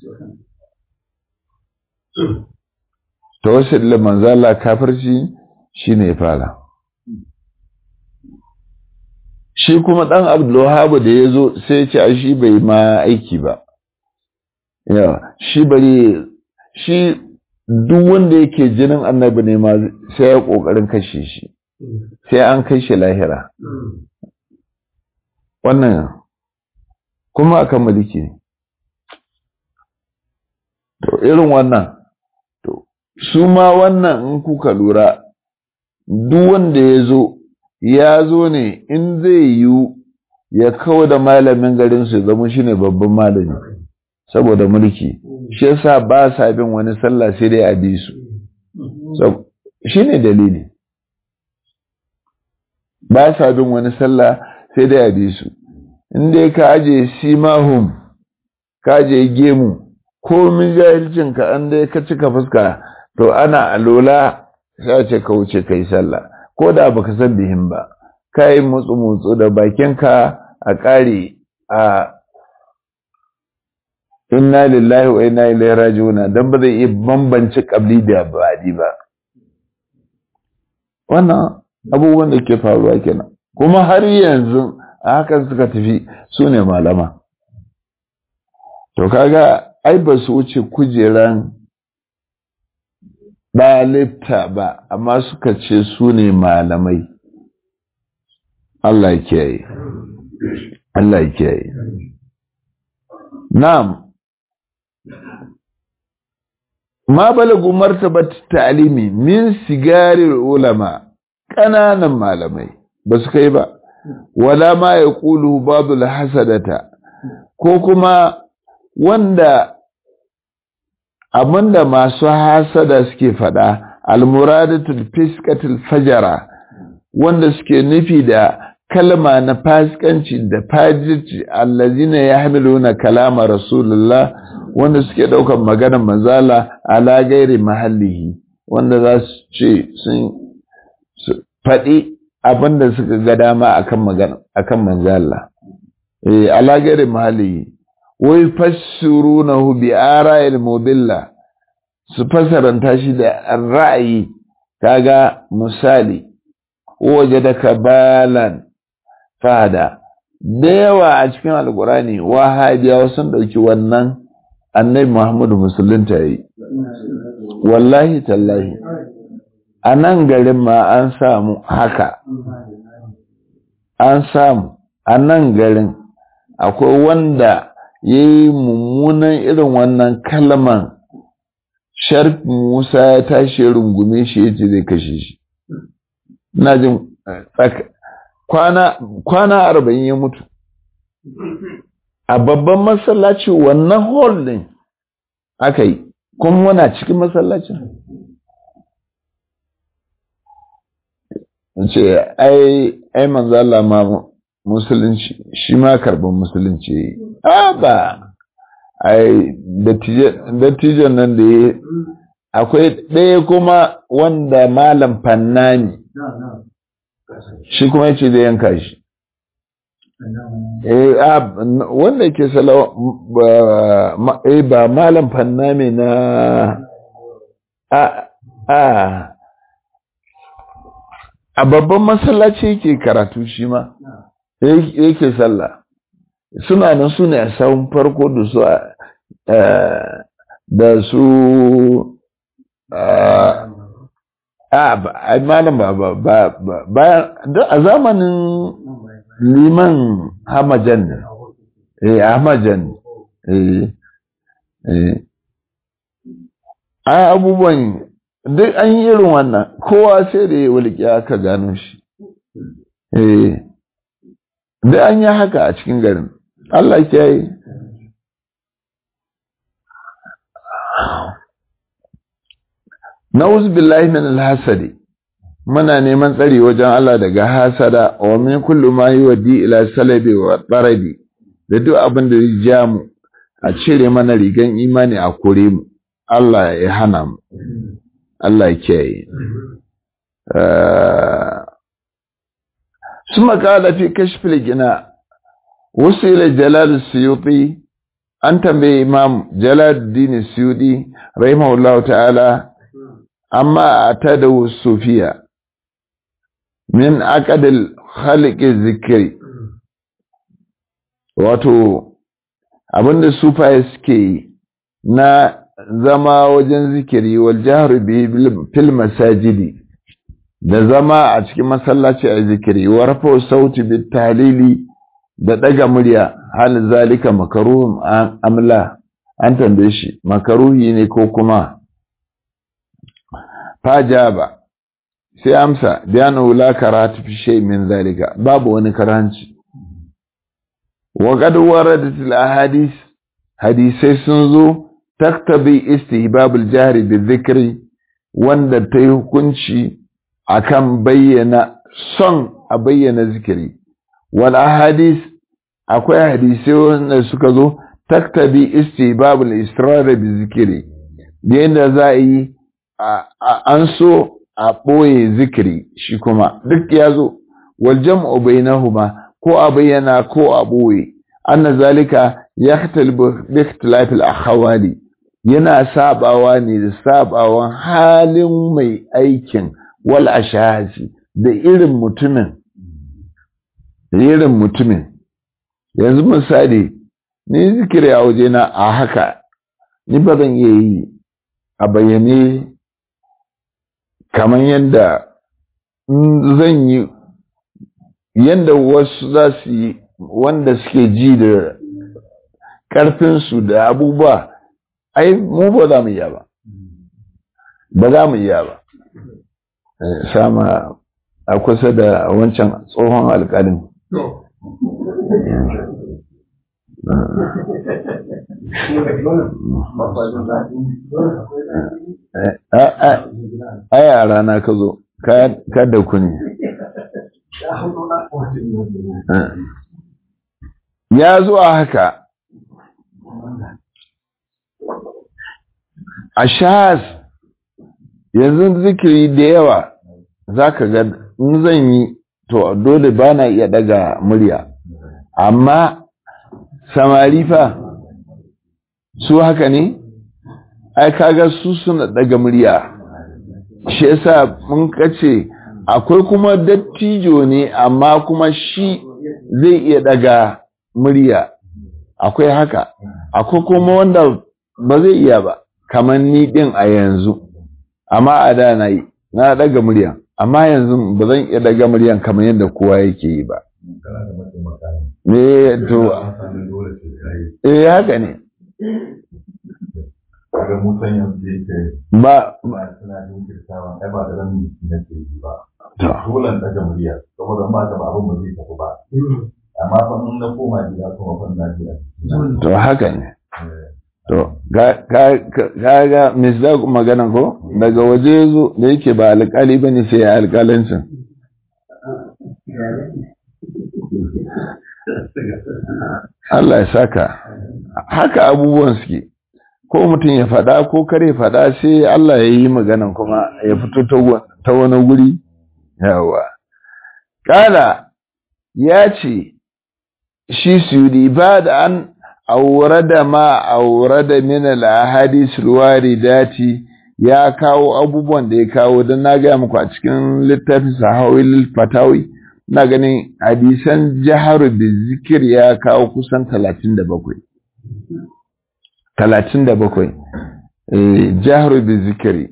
tawassuli da manzo Allah kafirci shine ya fara shi kuma dan Abdul da ya zo sai ya ce a shi bai ma aiki ba yawa shi bari shi duk wanda yake jinin annabi ne ma sai ya kokarin kashe shi sai an kai shi lahira wannan kuma akan mulki ne to irin wannan to su ma wannan in kuka lura duk wanda ya zo ya zo ne in zai yiwu ya kawo da malamin garinsu ya zama shi ne babban malami saboda mulki shi yasa ba sa bin wani sallah sai dai a bi su shi ne dalili ba sa bin wani sallah sai dai a bi su in dai ka aje simahum ka aje gemu ko min jahilcin ka an dai ka cika fuska to ana alola sai ce ka wuce kai sallah ko da baka san bihin ba kai mutsu mutsu da bakinka a ƙare a inna lillahi wa inna ilaihi raji'un dan ba zai iya bambance kabli da badi ba wannan abubuwan da ke faruwa kenan kuma har yanzu a hakan suka tafi su ne malama to kaga ai ba su wuce kujeran ɗalibta ba amma suka ce su ne malamai Allah kiyaye Allah kiyaye na'am ma balagu martabat ta'limi min sigarir ulama ƙananan malamai ba su kai ba wala ma ya ƙulu babu hasadata ko kuma wanda abinda masu hasada suke faɗa almuradatul fiskatul fajara wanda suke nufi da kalma na fasikanci da fajirci allazina yahmiluna kalama rasulullah wanda suke ɗaukar maganar manzala ala gairi mahallihi wanda za su ce sun faɗi abinda suka ga dama akan magana akan manzala eh ala gairi mahallihi wai fassurunahu bi ara'il mubilla su fasaranta shi da ra'ayi kaga misali waje da kabalan fada da yawa a cikin alkurani wahabiyawa sun ɗauki wannan annabi muhammadu musulunta yi wallahi tallahi a nan garin ma an samu haka an samu a nan garin akwai wanda ya yi mummunan irin wannan kalman sharf musa ya tashi rungume shi ya ce zai kashe shi na jin kwana arba'in ya mutu a babban masallaci wannan hall din aka yi kuma muna cikin masallacin ce ai ai manzo Allah ma musulunci shi ma karban musulunci a ba ai dattijan nan da ya akwai ɗaya kuma wanda malam fannani shi kuma yace zai yanka shi eh wanda ke salawa eh ba malam fannami na a a a babban masallaci yake karatu shi ma yake sallah suna nan su ne a sahun farko da su da su a malam ba ba ba a zamanin liman hamajan ne eh hamajan eh eh a abubuwan duk an yi irin wannan kowa sai da ya wulki aka gano shi eh duk an yi haka a cikin garin Allah ya yi Na'uz billahi min al-hasadi muna neman tsari wajen Allah daga hasada wa min kullu ma yuwaddi ila salabi wa tarabi da duk abin da ya ja mu a cire mana rigan imani a kore mu Allah ya hana mu Allah ya kiyaye ثم قال في كشف الجناء وصل جلال السيوطي أن تنبي إمام جلال الدين السيوطي رحمه الله تعالى أما أعتاده الصوفية من أكد الخلق الذكري wato abinda sufaye suke yi na zama wajen zikiri wal jahru bi fil masajidi da zama a cikin masallaci a zikiri wa rafa sauti bit tahlili da daga murya hal zalika makaruhum amla an tambaye shi makaruhi ne ko kuma fajaba sai amsa bayanu la karatu fi shay min zalika babu wani karanci wa qad waradat al ahadith hadisai sun zo taktabi istihbab al jahri bi dhikri wanda ta yi hukunci akan bayyana son a bayyana zikiri wal ahadith akwai hadisai wanda suka zo taktabi istihbab al israr bi zikri da yadda za a yi an so a ɓoye zikiri shi kuma duk ya zo wal jam'u bainahuma ko a bayyana ko a ɓoye anna zalika yahtalibu bi ikhtilaf al akhawali yana sabawa ne da sabawan halin mai aikin wal ashahasi da irin mutumin irin mutumin yanzu misali ni zikiri a wajena a haka ni ba zan iya yi a bayyane kamar yadda zan yi yadda wasu za su yi wanda suke ji da ƙarfinsu da abubuwa ai mu ba za mu iya ba ba za mu iya ba sama a kusa da wancan tsohon alƙalin a yara na ka zo ka da ku ne ya zuwa haka a shahas yanzu zikiri da yawa za ka ga in zan yi to dole ba na iya daga murya amma samari fa su haka ne ai kaga su suna daga murya shi yasa mun kace akwai kuma dattijo ne amma kuma shi zai iya daga murya akwai haka akwai kuma wanda ba zai iya ba kamar ni din a yanzu amma a da na yi na daga murya amma yanzu ba zan iya daga muryan kamar yadda kowa yake yi ba me to eh haka ne kaga musan yanzu yake ba ba suna jinkirtawa ai ba da ran da ke yi ba to dole daga murya saboda ba ka ba abin ba zai tafi ba amma fa in na koma gida kuma fa na ji a jiki. to haka ne Eh, to ga ga ga misdaq maganan ko daga waje zo da yake ba alƙali bane sai ya alƙalancin Allah ya saka haka abubuwan suke ko mutum ya faɗa ko kare faɗa sai Allah ya yi maganan kuma ya fito ta wa- ta wani guri yawa kala ya ce shi sudi ba da an aurada ma aurada min al-ahadith al-waridati ya kawo abubuwan da ya kawo don na gaya muku a cikin littafin sahawil fatawi na ganin hadisan jaharu da zikir ya kawo kusan 37 37 eh jaharu bi zikiri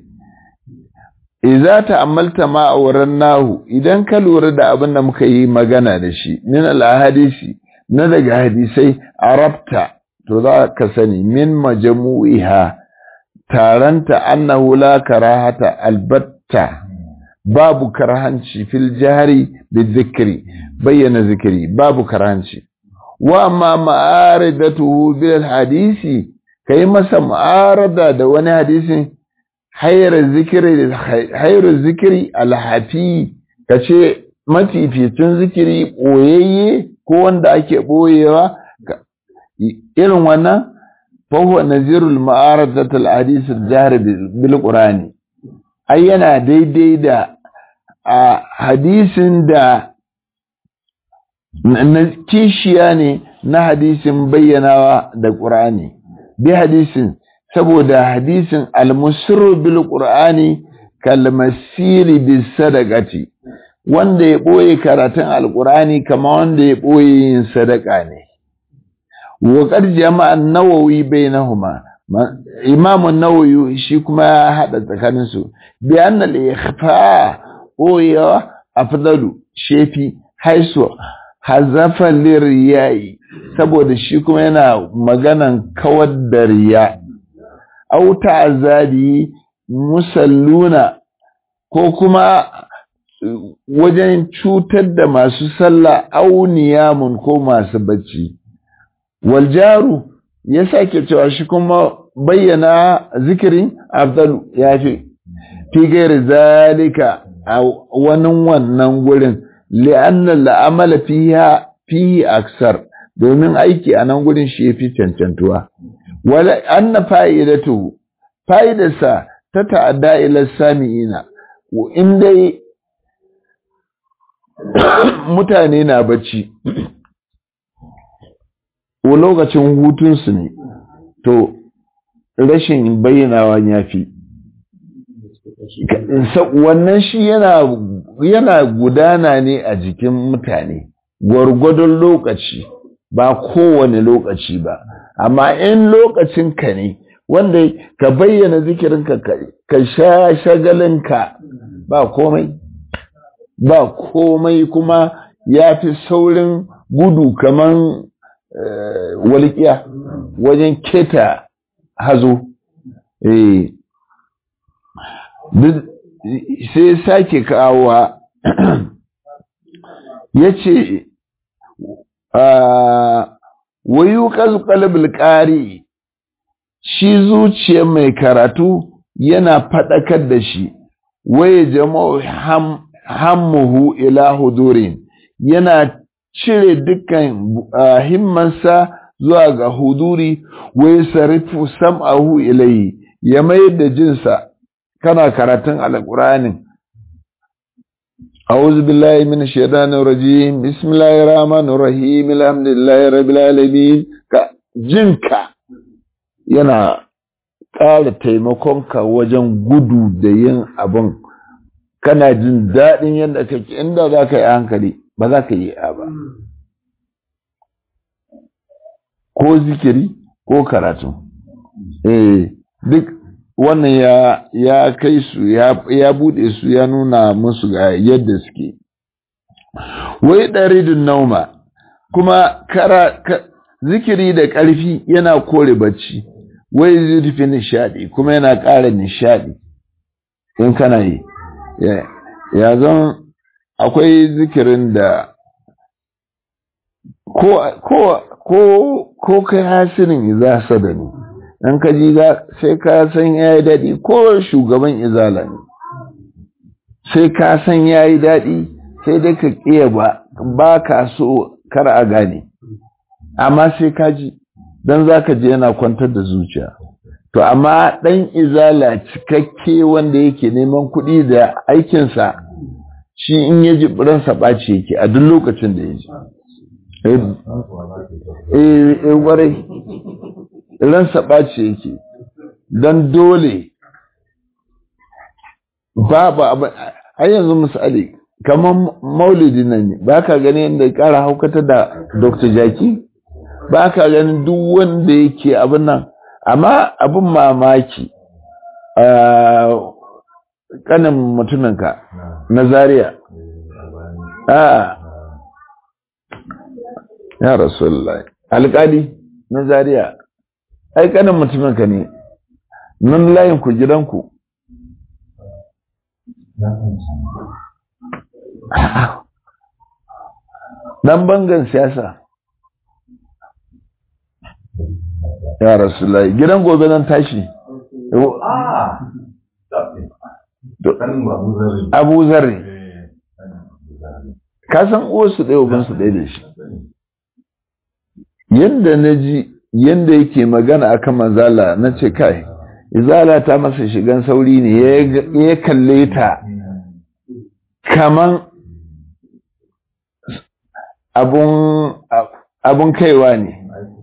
idza ta'ammalta ma auran nahu idan ka lura da abin da muka yi magana da shi min al-ahadisi na daga hadisai arabta to za ka sani min majmu'iha taranta annahu la karahata albatta babu karhanci fil jahri bizikri bayyana zikiri babu karhanci wa amma ma'aridatuhu bil hadisi kai masa ma'arada da wani hadisin hayar zikiri hayar zikiri alhafi kace mafificin zikiri boyayye ko wanda ake boyewa ka- irin wannan fahuwa nazirul ma'aradat al-hadith al-jahr bil qur'ani ai yana daidai da a hadisin da na na kishiya ne na hadisin bayyanawa da qur'ani bi hadisin saboda hadisin al-musirru bil qur'ani kalmasiri bis sadaqati wanda ya ɓoye karatun alƙur'ani kama wanda ya ɓoye yin sadaka ne. Waƙar jama'an nawawi bai nahuma, imamun nawawi shi kuma ya haɗa tsakaninsu, biyan na ikhfa ɓoyewa a fadalu shefi haiso hazafan liriyayi saboda shi kuma yana maganan kawar da riya. Auta azabi musalluna ko kuma wajen cutar da masu sallah auniyamun ko masu bacci. Waljaru ya sake cewa shi kuma bayyana zikirin afdalu ya fi fi gairi zalika a wani wannan gurin li'anna la'amala fiha fihi aksar domin aiki a nan gurin shi yafi cancantuwa wala anna fa'idatu fa'idarsa ta ta'adda ila sami'ina in dai mutane na bacci ko lokacin hutunsu ne to rashin bayyanawa ya fi wannan shi yana yana gudana ne a jikin mutane gwargwadon lokaci ba kowane lokaci ba amma in lokacin ka ne wanda ka bayyana zikirinka ka sha shagalinka ba komai ba komai kuma ya fi saurin gudu kaman walƙiya wajen keta hazo eh sai sake kawowa ya ce wayu kalbul ƙari shi zuciyar mai karatu yana faɗakar da shi waye jama'u hammuhu ila hudurin yana cire dukkan himmansa zuwa ga huduri wai sarifu sam'ahu ilayhi ya mayar da jinsa kana karatun alƙur'anin أعوذ بالله من الشيطان الرجيم بسم الله الرحمن الرحيم الحمد لله رب العالمين jinka yana ƙara taimakonka wajen gudu da yin abin kana jin daɗin yadda kake inda za ka yi hankali ba za ka yi ba ko zikiri ko karatu eh duk wannan ya ya kai su ya ya bude su ya nuna musu ga yadda suke wai daridun nauma kuma kara ka, zikiri da ƙarfi yana kore bacci wai zurfi nishadi kuma yana ƙara nishadi in kana yi ya zan akwai zikirin da ko ko ko ko kai hasirin za su da ni in ka ji sai ka san ya yi daɗi ko shugaban izala ne sai ka san ya yi daɗi sai dai ka ƙiya ba ba ka so kar a gane amma sai ka ji don za ka je yana kwantar da zuciya to amma ɗan izala cikakke wanda yake neman kuɗi da aikinsa shi in ya ji ransa ɓaci yake a duk lokacin da ya ji eh ƙwarai ransa ɓaci yake don dole babu abu har yanzu misali kamar maulidi nan ne ba ka gani yadda ya ƙara haukata da dr jaki ba ka ganin duk wanda yake abin nan amma abin mamaki kanin mutuminka na zaria a ya rasu alƙali na zaria ai kanin mutuminka ne nan layin ku gidanku dan bangan siyasa ya rasulullahi gidan gobe nan tashi abu zarri ka san uwarsu ɗaya ubansu ɗaya da shi yadda na ji yadda yake magana akan manzala na ce kai izala ta masa shigan sauri ne ya kalle ta kaman abun kaiwa ne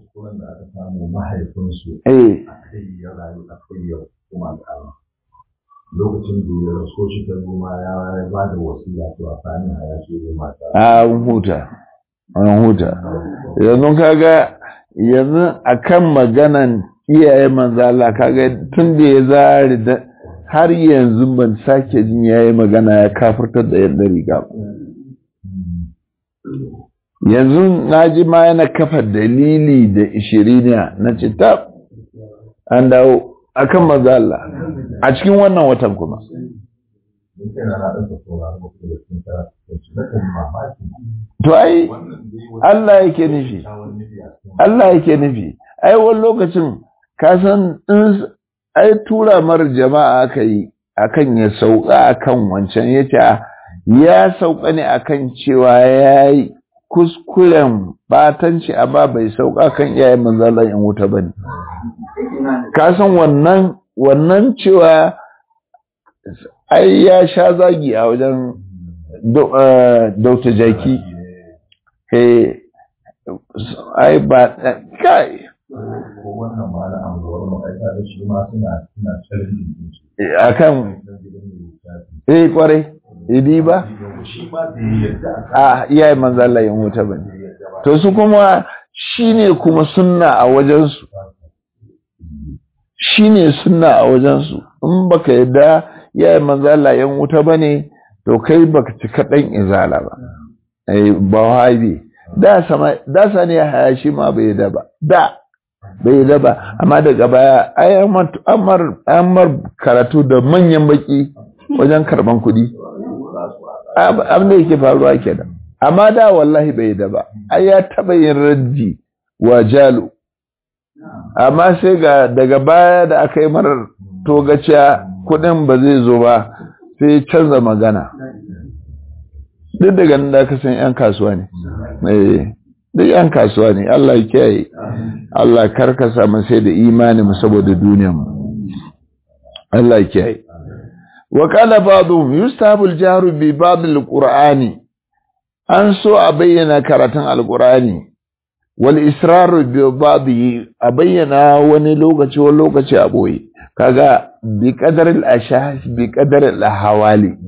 eh lokacin da ya raso shi ta goma ya ba da wasiya to a sani a ya ce mata a huta an huta yanzu kaga yanzu akan maganan iyaye manzala kaga tun da ya zari da har yanzu ban sake jin yayi magana ya kafirtar da yadda riga yanzu na ji ma yana kafa dalili da ishiriniya na ce ta an dawo akan manzala a cikin wannan watan kuma to ai Allah yake nufi Allah yake nufi ai wani lokacin ka san in ai tura mar jama'a aka yi akan ya sauka akan wancan yace ya sauka ne akan cewa yayi kuskuren batanci amma bai sauka kan iyayen manzalan in wuta bane ka san wannan wannan cewa ai ya sha zagi a wajen dauta jaki ai ba kai ko wannan ma na anguwar mu ai da shi ma suna suna challenge akan eh kwarai idi ba shi ma da yadda a iyaye manzo Allah yin wuta bane to su kuma shine kuma sunna a wajen su shine sunna a wajen su in baka yadda iyayen manzo Allah yan wuta bane to kai baka ci kaɗan izala ba eh ba wahabi da sama da sani haya shi ma bai da ba da bai da ba amma daga baya ai amar amar karatu da manyan baki wajen karban kuɗi abin da yake faruwa kenan amma da wallahi bai da ba ai ya taɓa yin raddi wa jalo amma sai ga daga baya da aka yi marar togaciya kuɗin ba zai zo ba sai canza magana duk daga nan da aka san 'yan kasuwa ne duk 'yan kasuwa ne Allah ya kiyaye Allah karkasa mu sai da imani mu saboda duniyar mu Allah ya kiyaye wa qala ba'dhum yustahabu al-jahru bi ba'd al-qur'ani an so a bayyana karatun al-qur'ani wal israr bi ba'dhi a bayyana wani lokaci wani lokaci a boye kaga bi qadar al-ashahis bi qadar al-hawali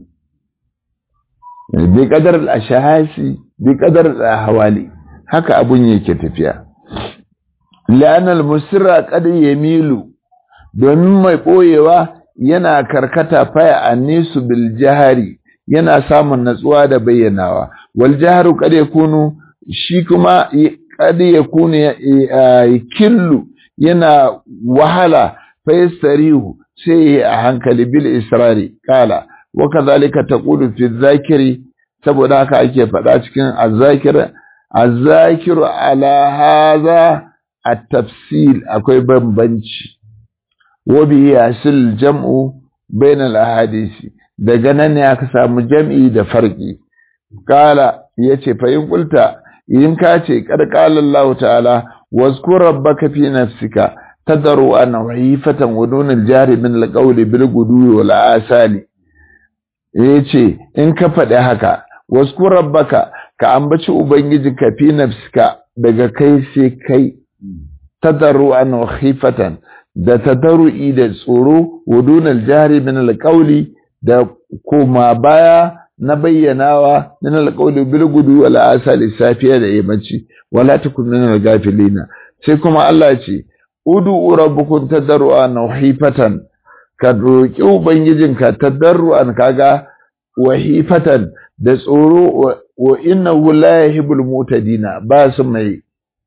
bi qadar al-ashahisi bi qadar al-hawali haka abun yake tafiya la'anal musirra qad yamilu domin mai boyewa yana karkata faya annisu bil jahari yana samun natsuwa da bayyanawa wal jaharu qad yakunu shi kuma qad yakunu killu yana wahala fa yastarihu sai a hankali bil israri kala wa kadhalika taqulu fi dhakiri saboda haka ake faɗa cikin azzakir azzakiru ala hadha at-tafsil akwai bambanci wa bi yasil jam'u bainal ahadisi daga nan ne aka samu jam'i da farki kala yace fa in qulta in ka ce kad qala Allah ta'ala wazkur rabbaka fi nafsika tadaru an wahifatan wa dun al-jari min al-qawl bil gudu wal asali yace in ka faɗi haka wazkur rabbaka ka ambaci ubangijinka fi nafsika daga kai sai kai tadaru an wahifatan da tadaru'i da tsoro wa dun al-jari min al-qawli da koma baya na bayyanawa min alqawli bil gudu wal asali safiya da yammaci wala takun min al-gafilina sai kuma Allah ya ce udu rabbukum tadarruan wahifatan ka roki ubangijinka tadarruan kaga wahifatan da tsoro wa innahu la yuhibbul mutadina ba su mai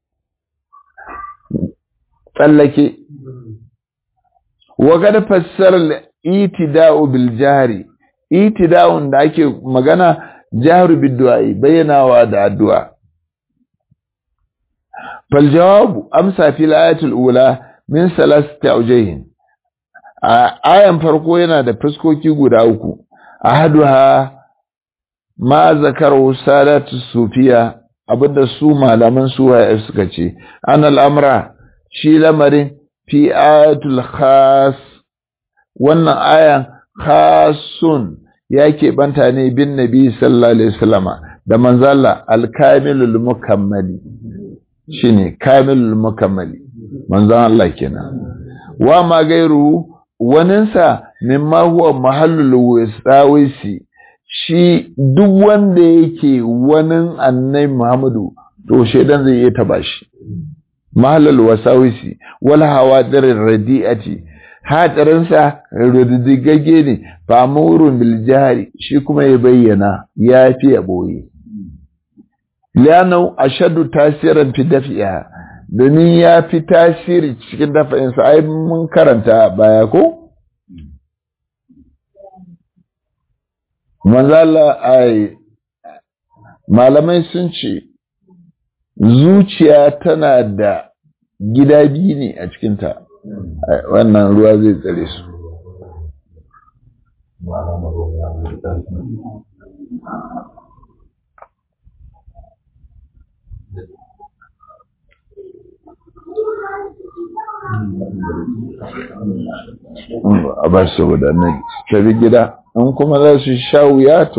tsallake wa kad fassara itida'u bil jahri itida'un da ake magana jahru bid du'a'i bayyanawa da addu'a fal jawabu amsa fil ayatul ula min salasati awjayhin ayan farko yana da fuskoki guda uku ahaduha ma zakaru salatu sufiya abinda su malaman suwaye suka ce anal amra shi lamarin fi ayatul khas wannan ayan khasun ya keɓanta ne bin nabi sallallahu alaihi wasallama da manzala alkamilul mukammali shine kamilul mukammali manzon Allah kenan wa ma gairu waninsa mimma huwa mahallul wasawisi shi duk wanda yake wanin annai Muhammadu to shedan zai iya taba shi mahallul wasawisi wal hawadirir radiati hadarinsa rudigagge ne ba murun bil jahri shi kuma ya bayyana ya fi ya boye lianau ashaddu tasirin fi dafi'a domin ya fi tasiri cikin dafa'insa ai mun karanta baya ko manzala ai malamai sun ce zuciya tana da gida biyu ne a cikinta wannan ruwa zai tsare su a ba su wadannan tafi gida in kuma za su sha wuya to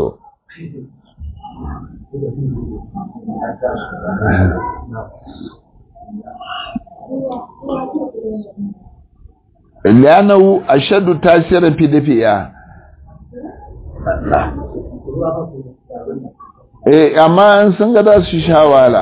لأنه أشد تأثيرا في دفئها eh amma an sun ga za su sha wala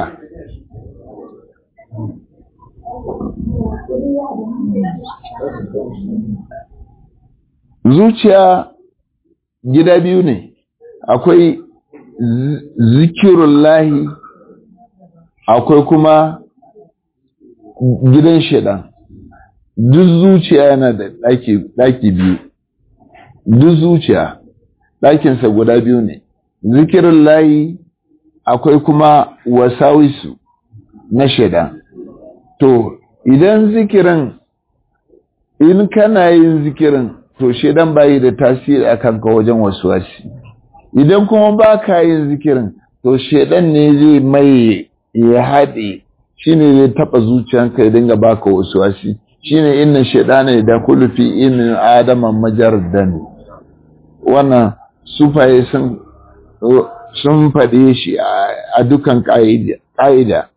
zuciya gida biyu ne akwai zikirullahi akwai kuma gidan shaidan duk zuciya yana da ɗaki biyu duk zuciya ɗakinsa guda biyu ne zikirin layi akwai kuma wasawisu na shaidan to idan zikirin in kana yin zikirin to shaidan bayi da tasiri a kanka wajen wasuwasi idan kuma ba ka yin zikirin to shaidan ne zai mai ya haɗe shi ne zai taɓa zuciyanka ya dinga baka wasuwasi shi ne inna shaidana da kulufi inin adama majar dani wannan sufaye sun sun faɗe shi a dukan ƙa'ida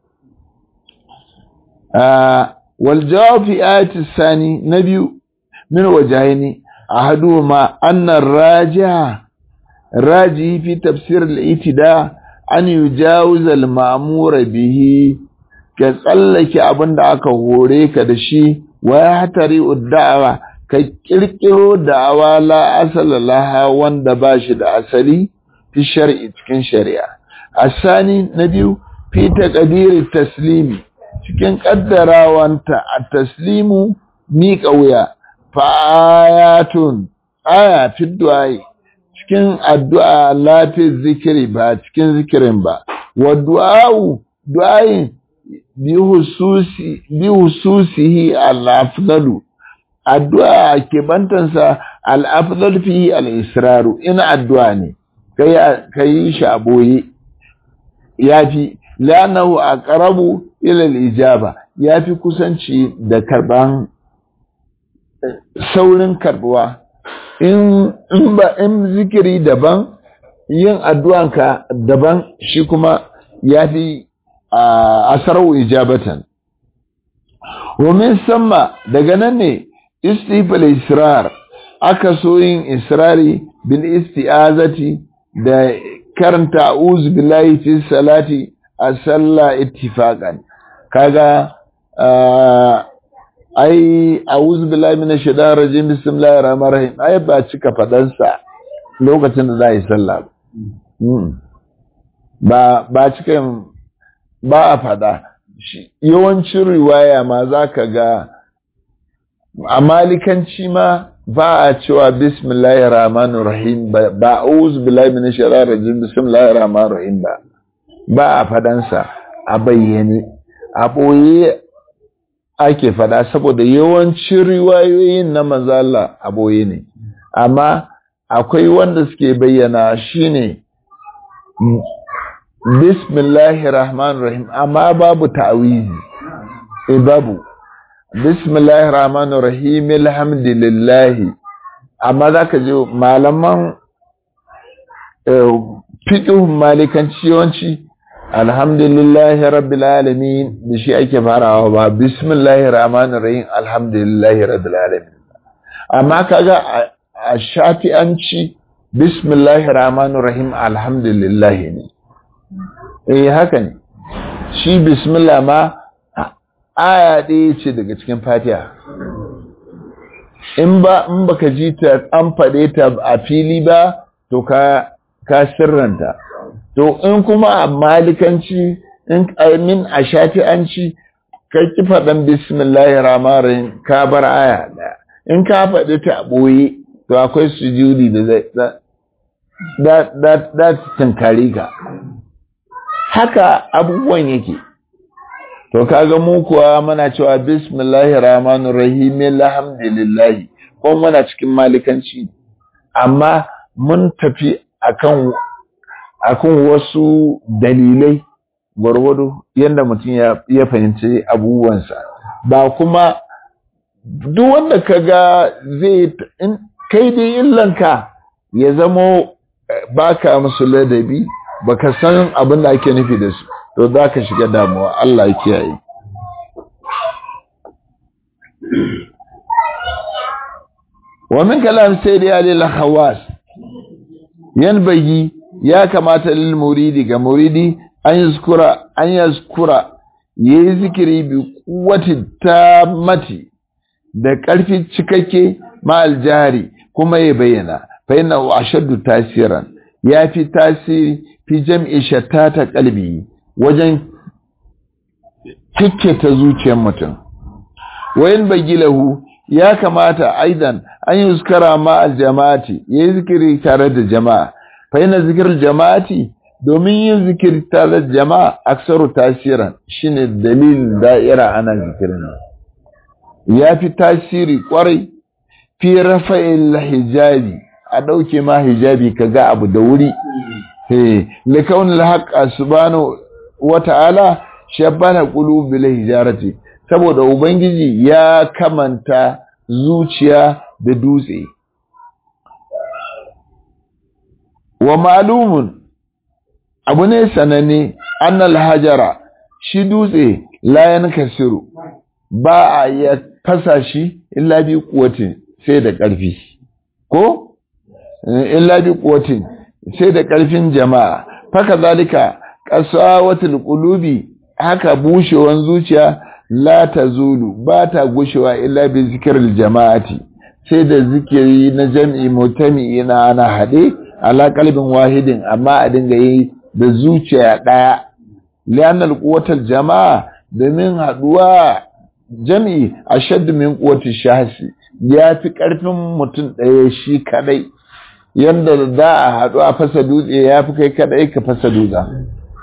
wal jawab fi ayati sani na biyu min wajhaini ahaduhuma anna ar-raji'a raji fi tafsir al-itida an yujawiz al-ma'mur bihi ka tsallake abinda aka hore ka da shi wa hatari uddawa ka kirkiro da'awa la asala laha wanda ba shi da asali fi shar'i cikin shari'a asani na biyu fi taqdiri taslimi cikin kaddarawanta a taslimu miƙa wuya fa'ayatun aya fi du'ai cikin addu'a lafi zikiri ba cikin zikirin ba wa du'a'u du'ayin bi hususihi al-afdalu addu'a ke bantansa al-afdal fihi al-israru ina addu'a ne kai shi a boye yafi lanahu aqrabu ila al-ijaba yafi kusanci da karban saurin karbuwa in in ba in zikiri daban yin addu'anka daban shi kuma yafi asarau ijabatan wa min samma daga nan ne istifal israr aka so yin israri bil isti'azati da karanta a'udhu billahi fi salati a sallah ittifaqan kaga ai a'udhu billahi minash shaitanir rajim bismillahir rahmanir rahim ai ba cika fadan sa lokacin da za yi sallah ba ba cika ba a fada yawancin riwaya ma zaka ga a malikanci ma ba a cewa bismillahir rahmanir rahim ba a'udhu billahi minash shaitanir rajim bismillahir rahmanir rahim ba ba a fadansa a bayyane a ɓoye ake fada saboda yawancin riwayoyin na manzala a ɓoye ne amma akwai wanda suke bayyana shine bismillahir rahmanir rahim amma babu ta'awizi e babu bismillahir rahmanir rahim alhamdulillah amma zaka je malaman fiqh malikanci yawanci alhamdulillahi rabbil alamin da shi ake farawa ba bismillahir rahmanir rahim alhamdulillahi rabbil alamin amma kaga a shafi'anci bismillahir rahmanir rahim alhamdulillah ne eh haka ne shi bismillah ma aya ɗaya ce daga cikin fatiha in ba in baka ji ta an faɗe ta a fili ba to ka ka sirranta to in kuma a malikanci in min a shafi'anci ka ki faɗan bismillahir rahmanir rahim ka bar aya ɗaya in ka faɗi ta ɓoye to akwai sujudi da zai da da da tunkari ka haka abubuwan yake to kaga mu kuwa muna cewa bismillahir rahmanir rahim alhamdulillah ko muna cikin malikanci amma mun tafi akan akan wasu dalilai gwargwado yadda mutum ya fahimci abubuwansa ba kuma duk wanda ka ga zai kai dai illanka ya zamo baka musu ladabi baka san abin da ake nufi da su to za ka shiga damuwa Allah ya kiyaye wa min kalam sayyidi alil khawas yanbaghi ya kamata lil muridi ga muridi an yazkura an yazkura yayi zikiri bi quwwati tamati da ƙarfi cikakke ma aljari kuma ya bayyana fa inna ashaddu tasiran ya fi tasiri fi jam'i shattata qalbi wajen ta zuciyar mutum wayin bagilahu ya kamata aidan an yi zikara ma aljama'ati ya yi zikiri tare da jama'a fa yana zikirar jama'ati domin yin zikiri tare da jama'a aksaru tasiran shine dalilin da'ira ana zikirin ya fi tasiri kwarai fi rafa'il hijabi a ɗauke ma hijabi ka ga abu da wuri likaunin haƙa subhanahu wa ta'ala shabbana qulubil hijarati saboda ubangiji ya kamanta zuciya da dutse wa ma'lumun abu ne sananne annal hajara shi dutse la yankasiru ba a ya fasa shi illa bi kuwatin sai da ƙarfi ko illa bi kuwatin sai da ƙarfin jama'a faka zalika qasawatul qulubi haka bushewan zuciya la tazulu ba ta gushewa illa bi zikril jama'ati sai da zikiri na jam'i mutami na ana hade ala qalbin wahidin amma a dinga yi da zuciya daya lian alquwatul jama'a domin haduwa jam'i ashaddu min quwwati shahsi ya fi karfin mutum ɗaya shi kadai yanda za a haɗu a fasa dutse ya fi kai kadai ka fasa dutsen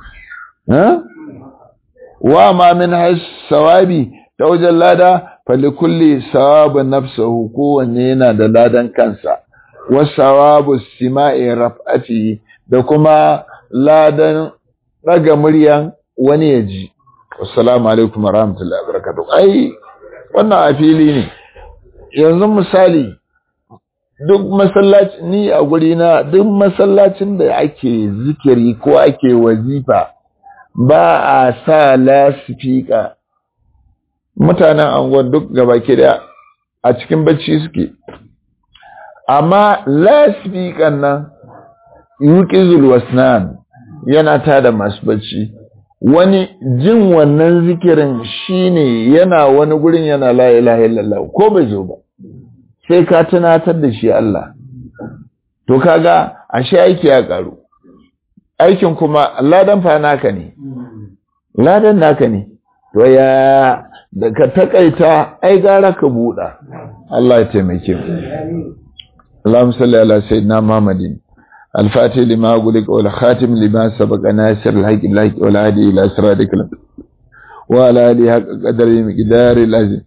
wa ma min sawabi ta wajen lada falikulli sawabu nafsahu kowanne yana da ladan kansa wa sawabu sima'i raf'ati da kuma ladan daga muryan wani ya ji assalamu alaikum wa rahmatullahi wa barakatuh ai wannan a fili ne yanzu misali duk masallaci ni a guri na duk masallacin da ake zikiri ko ake wazifa ba a sa lasifika mutanen angon duk gaba da a cikin bacci suke amma lasifikan nan yuqizul wasnan yana tada masu bacci wani jin wannan zikirin shine yana wani gurin yana la ilaha illallah ko bai zo ba sai ka tunatar da shi Allah to kaga ashe aiki ya karu aikin kuma ladan fa naka ne ladan naka ne to ya da ka takaita ai gara ka buɗa Allah ya taimake mu Allahumma salli ala sayyidina Muhammadin الفاتح لما أقولك والخاتم لما سبق ناصر الحق الحق والهادي إلى صراطك وعلى آله حق قدر مقدار العزيز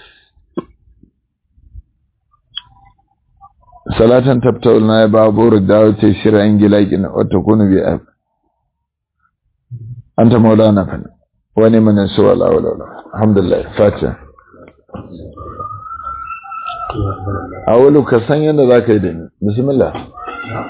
صلاة تبتغ لنا بابور الدعوة تيسير أنجلاك وتكون بأب أنت مولانا فن ونمن يسوى الله ولا ولا الحمد لله فاتحة أولو كسان ينا ذاك يدين بسم الله